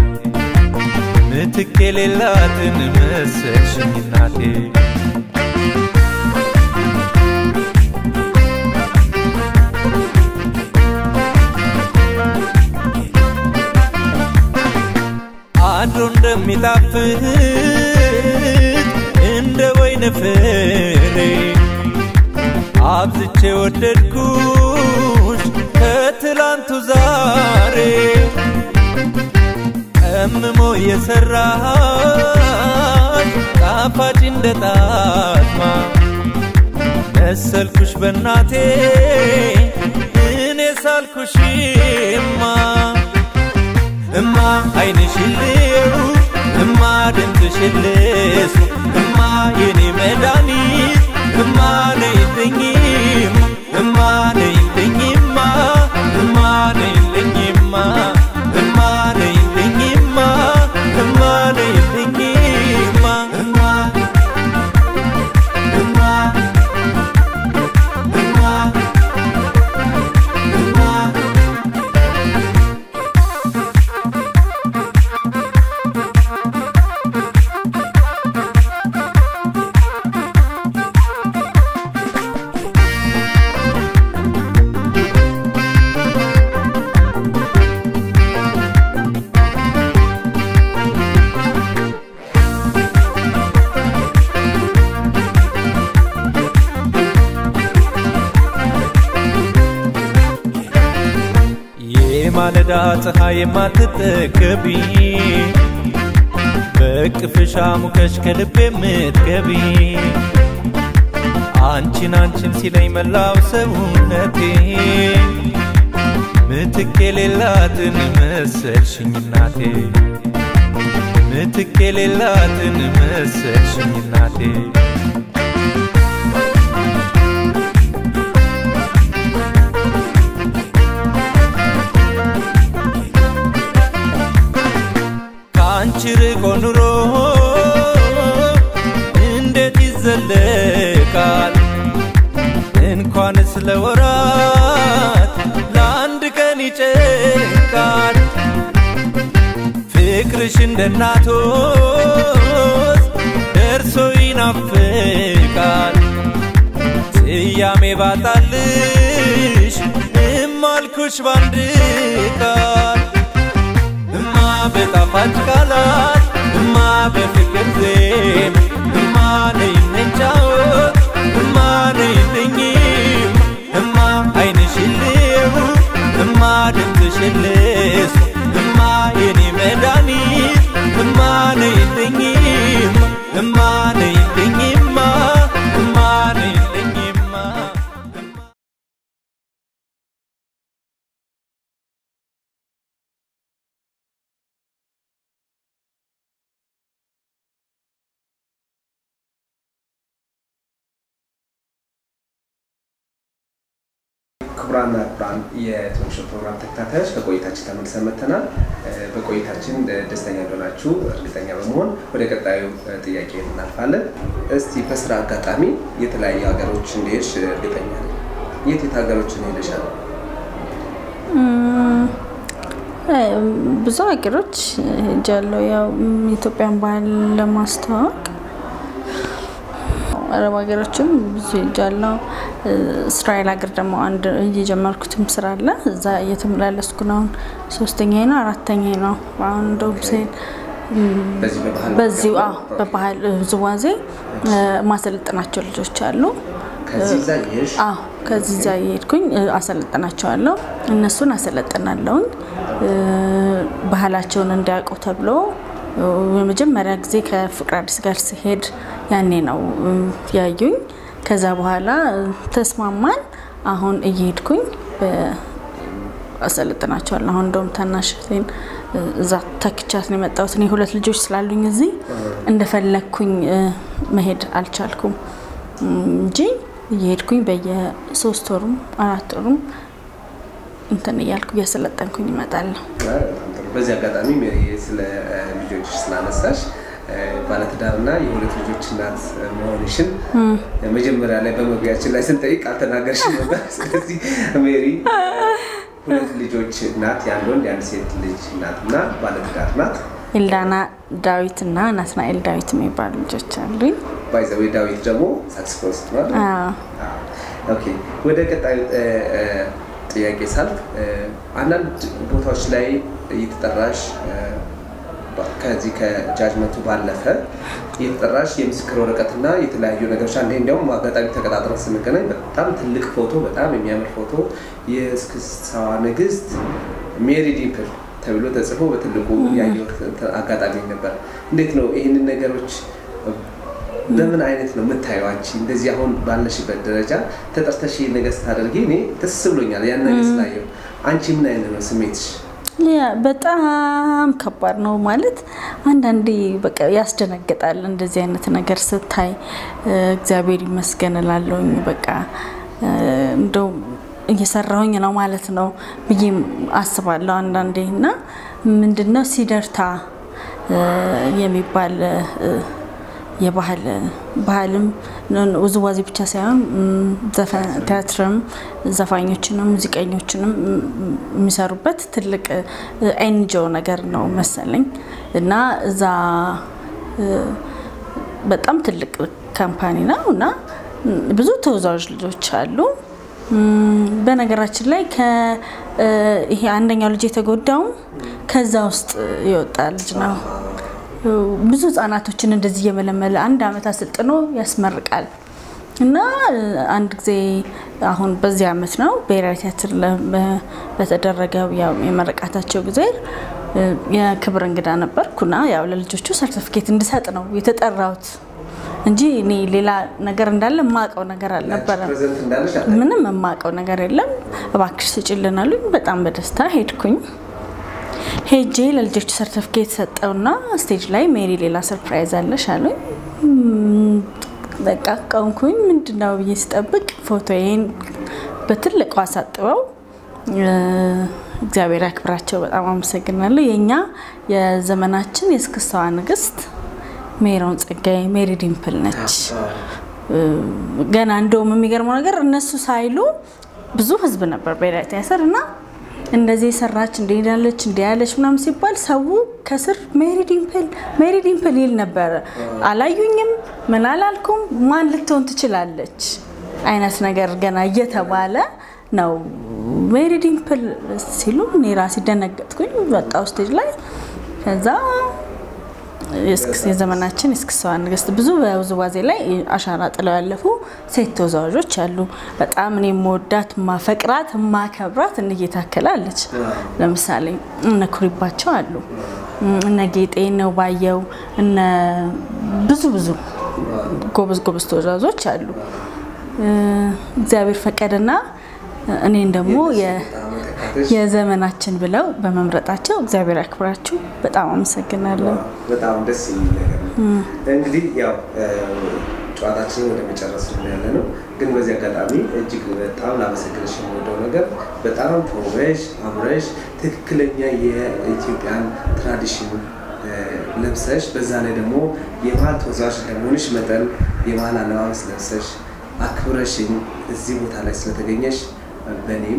Speaker 4: ምትክ የሌላትን መሰልሽኝ እናቴ አድሮ እንደሚጣፍጥ እንደ ወይን ፍሬ አብዝቼ ወደድኩሽ ከትላንቱ ዛሬ ቀምሞ የሰራሽ ጣፋጭ እንደ ጣዝማ መሰልኩሽ በናቴ እኔ ሳልኩሽማ እማ አይንሽን ልየው እማ ድምፅሽን ልስሙ እማ የኔ መድኃኒት እማ ነይልኝም እማ ነይልኝማ እማ ነይልኝማ እማ ነይልኝማ እማ ነይልኝማ እማ እማ እማ እማ የማለዳ ፀሐይ የማትጠገቢ በቅፍሻ ሙቀሽ ከልብ የምትገቢ አንቺን አንቺን ሲለኝ መላው ሰውነቴ ምትክ የሌላትን መሰልሽኝ እናቴ ምትክ የሌላትን መሰልሽኝ እናቴ ይጨንቃል ፍቅርሽ እንደ እናቶስ ደርሶ ይናፍቃል ስያሜ ባጣልሽ እማልኩሽ ባንድ ቃል እማ በጣፋጭ ቃላት እማ በፍቅር ዜማ እማ ነይ እንጫወት እማ ነይ እንኝም እማ አይንሽን ልየው እማ ድምፅሽን ልስማ እማ የኔ መድኃኒት እማ ነይ እንኝም እማ ነይ እንኝማ እማ ነይ እንኝማ
Speaker 1: ክቡራና ክቡራን የቶንሾ ፕሮግራም ተከታታዮች ከቆይታችን ተመልሰን መጥተናል። እ፣ በቆይታችን እ፣ ደስተኛ እንደሆናችሁ እርግጠኛ በመሆን ወደ ቀጣዩ እ፣ ጥያቄ እናልፋለን። እስቲ በስራ አጋጣሚ የተለያዩ ሀገሮች እንደሄድሽ እርግጠኛ ነኝ። የት የት ሀገሮችን ሄደሻል?
Speaker 2: እ፣ ብዙ ሀገሮች ሄጃለሁ። ያው ም፣ የኢትዮጵያን ባህል ለማስተዋወቅ አረብ ሀገሮችም ብዙ ሄጃለሁ። እ፣ እስራኤል ሀገር ደግሞ አንድ እየጀመርኩትም ስራ አለ። እዛ እየተመላለስኩ ነው። አሁን ሶስተኛ ነው አራተኛ ነው። አሁን እንደውም ስሄድ
Speaker 1: በዚህ በባህል
Speaker 2: በዚሁ አዎ፣ በባህል ውዝዋዜ እ፣ ማሰለጥናቸው ልጆች አሉ።
Speaker 1: ከዚህ እዛ እየሄድሽ
Speaker 2: አዎ ከዚህ ዛ እየሄድኩኝ እ፣ አሰለጥናቸዋለሁ። እነሱን አሰለጥናለሁኝ እ፣ ባህላቸውን እንዲያውቁ ተብሎ እ፣ የመጀመሪያ ጊዜ ከፍቅር አዲስ ጋር ሲሄድ ያኔ ነው እ፣ ያዩኝ። ከዛ በኋላ እ፣ ተስማማን። አሁን እየሄድኩኝ በ- አሰለጥናቸዋለሁ። አሁን እንደውም ታናሽ እህቴን እ፣ እዛ ተክቻት ነው የመጣሁት። እኔ ሁለት ልጆች ስላሉኝ እዚህ እንደፈለግኩኝ እ፣ መሄድ አልቻልኩም እም፣ እንጂ እየሄድኩኝ በየሶስት ወሩም አራት ወሩም እንትን እያልኩ እያሰለጠንኩኝ እመጣለሁ።
Speaker 1: በጣም ጥሩ። በዚህ አጋጣሚ ሜሪ ስለ እ፣ ልጆች ስላነሳሽ እ፣ ባለትዳርና የሁለት ልጆች እናት እ፣ መሆንሽን እ፣ መጀመሪያ ላይ በመግቢያችን ላይ ስንጠይቅ አልተናገርሽም ነበር። ስለዚህ ሜሪ እ፣ ሁለት ልጆች እናት፣ የአንድ ወንድ የአንድ ሴት ልጅ እናት እና ባለትዳር ናት።
Speaker 2: ኤልዳና ዳዊት እና ናትናኤል ዳዊት የሚባሉ ልጆች አሉኝ።
Speaker 1: ባይዘዌ ዳዊት ደግሞ ሳክስፎኒስት ነው። አይደል?
Speaker 2: አዎ።
Speaker 1: አዎ። ኦኬ ወደ ቀጣዩ እ፣ እ፣ ጥያቄ ሳልፍ እ፣ አንዳንድ ቦታዎች ላይ እየተጠራሽ እ፣ ባ- ከዚህ ከጃጅመንቱ ባለፈ እየተጠራሽ የምስክር ወረቀትና የተለያዩ ነገሮች አንዴ እንዲያውም አጋጣሚ ተቀጣጥረን ስንገናኝ በጣም ትልቅ ፎቶ፣ በጣም የሚያምር ፎቶ የእስክስታዋ ንግስት ሜሪ ዲምፕል ተብሎ ተጽፎ በትልቁ ያየሁት እንትን አጋጣሚ ነበር። እንዴት ነው ይህንን ነገሮች በምን አይነት ነው የምታየው አንቺ እንደዚህ አሁን ባለሽበት ደረጃ ተጠርተሽ ይህን ነገር ስታደርጊ እኔ ደስ ብሎኛል ያን ነገር ስላየው አንቺ ምን አይነት ነው ስሜትሽ
Speaker 2: ያ በጣም ከባድ ነው ማለት አንዳንዴ በቃ ያስደነግጣል። እንደዚህ አይነት ነገር ስታይ እ፣ እግዚአብሔር ይመስገን እላለሁኝ። በቃ እ፣ እንደው እየሰራሁኝ ነው ማለት ነው ብዬ አስባለሁ አንዳንዴ እና ምንድነው ሲደርታ እ፣ የሚባል እ፣ የባህል ባህልም ውዝዋዜ ብቻ ሳይሆን ም፣ ዘፈን ቲያትርም ዘፋኞችንም ሙዚቀኞችንም ም፣ የሚሰሩበት ትልቅ ኤንጂኦ ነገር ነው መሰለኝ እና እዛ እ፣ በጣም ትልቅ ካምፓኒ ነው እና ም፣ ብዙ ተወዛዋዥ ልጆች አሉ። ም፣ በነገራችን ላይ ከ- እ፣ ይሄ አንደኛው ልጅ የተጎዳውም ከዛ ውስጥ የወጣ ልጅ ነው። ብዙ ህጻናቶችን እንደዚህ እየመለመለ አንድ አመት አሰልጥኖ ያስመርቃል። እና እ፣ አንድ ጊዜ አሁን በዚህ አመት ነው ብሔራዊ ቲያትር ለ- በ- በተደረገው ያው የመረቃታቸው ጊዜ እ፣ የክብር እንግዳ ነበርኩና ያው ለልጆቹ ሰርቲፊኬት እንድሰጥ ነው የተጠራሁት እንጂ እኔ ሌላ ነገር እንዳለ የማውቀው ነገር አልነበረም።
Speaker 1: ፕሬዘንት እንዳለሽ አለ
Speaker 2: ምንም የማውቀው ነገር የለም። እባክሽ ስጭልን አሉኝ። በጣም በደስታ ሄድኩኝ። ሄጄ ለልጆቹ ሰርተፍኬት ሰጠውና ስቴጅ ላይ ሜሪ ሌላ ሰርፕራይዝ አለሽ አሉኝ። ም፣ በቃ ቀንኩኝ። ምንድነው ብዬ ስጠብቅ ፎቶዬን በትልቁ አሳጥበው እ፣ እግዚአብሔር ያክብራቸው። በጣም አመሰግናለሁ። የእኛ የዘመናችን የእስክስታዋ ንግስት ሜሮን ጸጋዬ ሜሪ ዲምፕል ነች። ገና እንደውም የሚገርመው ነገር እነሱ ሳይሉ ብዙ ህዝብ ነበር ብሔራዊ ቲያትር እና እንደዚህ የሰራች እንዲህ ያለች እንዲህ ያለች ምናምን ሲባል ሰው ከስር ሜሪ ዲምፕል ሜሪ ዲምፕል ይል ነበረ። አላዩኝም፣ ምን አላልኩም፣ ማን ልትሆን ትችላለች አይነት ነገር ገና እየተባለ ነው ሜሪ ዲምፕል ሲሉ እኔ ራሴ ደነገጥኩኝ። ወጣሁ ስቴጅ ላይ ከዛ የዘመናችን የእስክስታ ንግስት ብዙ በውዝዋዜ ላይ አሻራ ጥለው ያለፉ ሴት ተወዛዋዦች አሉ። በጣም እኔ የምወዳት ማፈቅራት ማከብራት እነ ጌታከል አለች። ለምሳሌ እነ ኩሪባቸው አሉ፣ እነ ጌጤ፣ እነ ባየው፣ እነ ብዙ ብዙ ጎበዝ ጎበዝ ተወዛዋዦች አሉ። እግዚአብሔር ፈቀደና እኔን ደግሞ የዘመናችን ብለው በመምረጣቸው እግዚአብሔር ያክብራችሁ። በጣም አመሰግናለሁ።
Speaker 1: በጣም ደስ የሚል ነገር ነው። እንግዲህ ያው ጨዋታችንን ወደ መጨረስ ነው ያለ ነው። ግን በዚህ አጋጣሚ እጅግ በጣም ላመሰግንሽ የምወደው ነገር በጣም ተውበሽ አምረሽ ትክክለኛ የኢትዮጵያን ትራዲሽን ለብሰሽ በዛ ላይ ደግሞ የባህል ተወዛዋዥ እንደመሆንሽ መጠን የባህል አለባበስ ለብሰሽ አክብረሽኝ እዚህ ቦታ ላይ ስለተገኘሽ በእኔም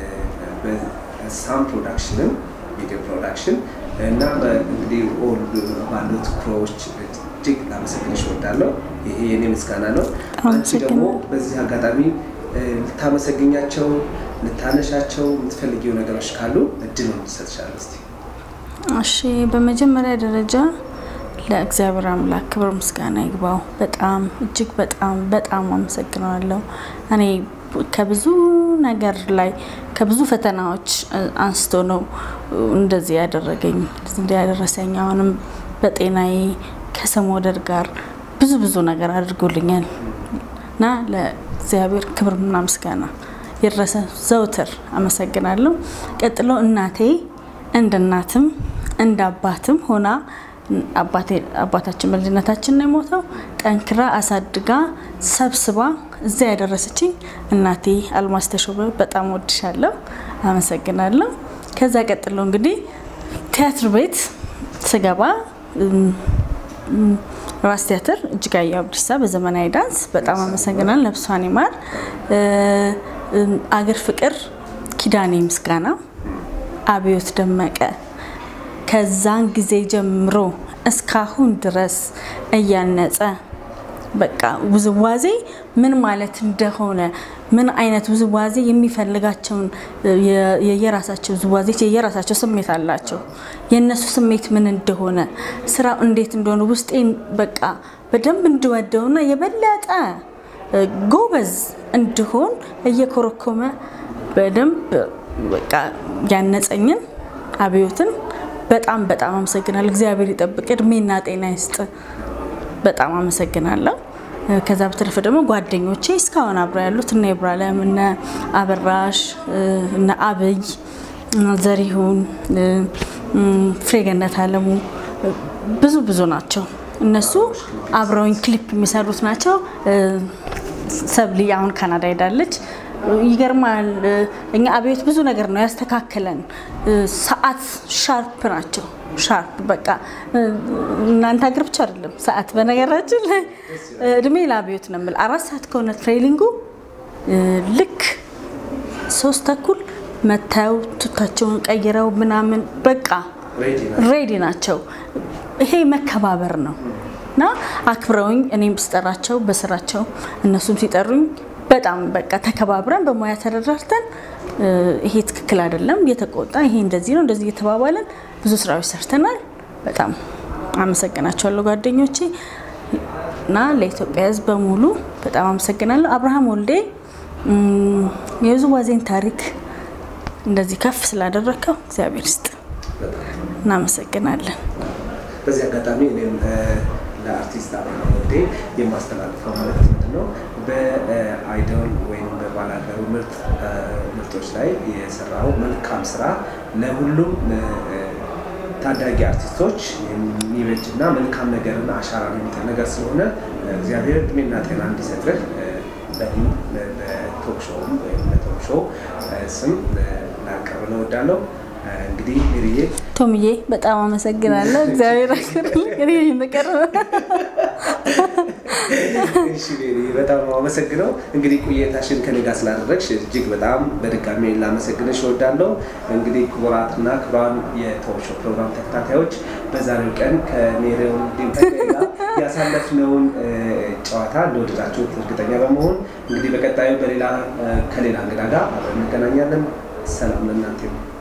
Speaker 1: በሳም ፕሮዳክሽንም ቪዲዮ ፕሮዳክሽን እና እንግዲህ ኦል ባሉት ክሮዎች እጅግ ላመሰግንሽ እወዳለሁ። ይሄ የኔ ምስጋና ነው። አንቺ ደግሞ በዚህ አጋጣሚ ልታመሰግኛቸው ልታነሻቸው የምትፈልጊው ነገሮች ካሉ እድሉን ትሰጥሻለሁ። እስኪ
Speaker 2: እሺ፣ በመጀመሪያ ደረጃ ለእግዚአብሔር አምላክ ክብር ምስጋና ይግባው። በጣም እጅግ በጣም በጣም አመሰግነዋለሁ። እኔ ከብዙ ነገር ላይ ከብዙ ፈተናዎች አንስቶ ነው እንደዚህ ያደረገኝ እንደዚህ ያደረሰኝ። አሁንም በጤናዬ ከሰው መውደድ ጋር ብዙ ብዙ ነገር አድርጎልኛል እና ለእግዚአብሔር ክብርና ምስጋና ይድረሰ ዘውትር አመሰግናለሁ። ቀጥሎ እናቴ እንደ እናትም እንደ አባትም ሆና አባታችን በልጅነታችን ነው የሞተው። ጠንክራ አሳድጋ ሰብስባ እዚያ ያደረሰችኝ እናቴ አልማዝ ተሾመ በጣም ወድሻለሁ፣ አመሰግናለሁ። ከዛ ቀጥሎ እንግዲህ ቲያትር ቤት ስገባ ራስ ቲያትር እጅጋየሁ አብዲሳ በዘመናዊ ዳንስ በጣም አመሰግናለሁ። ነፍሷን ይማር። አገር ፍቅር ኪዳኔ ምስጋና፣ አብዮት ደመቀ ከዛን ጊዜ ጀምሮ እስካሁን ድረስ እያነጸ በቃ ውዝዋዜ ምን ማለት እንደሆነ ምን አይነት ውዝዋዜ የሚፈልጋቸውን የየራሳቸው ውዝዋዜ የየራሳቸው ስሜት አላቸው። የእነሱ ስሜት ምን እንደሆነ ስራው እንዴት እንደሆነ ውስጤን በቃ በደንብ እንድወደውና የበለጠ ጎበዝ እንድሆን እየኮረኮመ በደንብ በቃ ያነጸኝን አብዮትን በጣም በጣም አመሰግናለሁ። እግዚአብሔር ይጠብቅ፣ እድሜና ጤና ይስጥ። በጣም አመሰግናለሁ። ከዛ በተረፈ ደግሞ ጓደኞቼ እስካሁን አብረው ያሉት እነ ኢብራሂም፣ እነ አበራሽ፣ እነ አብይ፣ ዘሪሁን፣ ፍሬገነት አለሙ ብዙ ብዙ ናቸው። እነሱ አብረውኝ ክሊፕ የሚሰሩት ናቸው። ሰብሊ አሁን ካናዳ ሄዳለች። ይገርማል። እኛ አብዮት ብዙ ነገር ነው ያስተካከለን። ሰዓት ሻርፕ ናቸው። ሻርፕ በቃ እናንተ ሀገር ብቻ አይደለም ሰዓት። በነገራችን ላይ እድሜ ለአብዮት ነው የምልህ። አራት ሰዓት ከሆነ ትሬኒንጉ ልክ ሶስት ተኩል መታየው ቱታቸውን ቀይረው ምናምን በቃ ሬዲ ናቸው። ይሄ መከባበር ነው እና አክብረውኝ እኔም ስጠራቸው በስራቸው እነሱም ሲጠሩኝ በጣም በቃ ተከባብረን በሙያ ተረዳርተን ይሄ ትክክል አይደለም እየተቆጣ ይሄ እንደዚህ ነው እንደዚህ እየተባባለን ብዙ ስራዎች ሰርተናል። በጣም አመሰግናቸዋለሁ ጓደኞቼ እና ለኢትዮጵያ ሕዝብ በሙሉ በጣም አመሰግናለሁ። አብርሃም ወልዴ የውዝዋዜን ታሪክ እንደዚህ ከፍ ስላደረግከው እግዚአብሔር ይስጥ። እናመሰግናለን።
Speaker 1: በዚህ አጋጣሚ እኔም ለአርቲስት አብርሃም ወልዴ የማስተላልፈው መልዕክት ምንድን ነው? በአይዶል ወይም በባላገሩ ምርጥ ምርቶች ላይ የሰራው መልካም ስራ ለሁሉም ታዳጊ አርቲስቶች የሚበጅና መልካም ነገርና አሻራ የሚጥል ነገር ስለሆነ እግዚአብሔር እድሜና ጤና እንዲሰጥህ በእኔም በቶክ ሾውም ወይም በቶክ ሾው ስም ላቀርብ እወዳለሁ። እንግዲህ ሪዬ
Speaker 2: ቶምዬ በጣም አመሰግናለሁ። እግዚአብሔር አክብርልኝ። እኔ የምቀርበው
Speaker 1: እሺ ቤሪ፣ በጣም አመሰግነው። እንግዲህ ቆይታሽን ከኔ ጋር ስላደረግሽ እጅግ በጣም በድጋሚ ላመሰግንሽ እወዳለሁ። እንግዲህ ክቡራትና ክቡራን የቶክ ሾው ፕሮግራም ተከታታዮች በዛሬው ቀን ከሜሪዮን ዲምጠቀ ጋር ያሳለፍነውን እ፣ ጨዋታ እንደወደዳችሁት እርግጠኛ በመሆን እንግዲህ በቀጣዩ በሌላ እ፣ ከሌላ እንግዳ ጋር አብረን እንገናኛለን። ሰላም ለእናንተ ይሁን።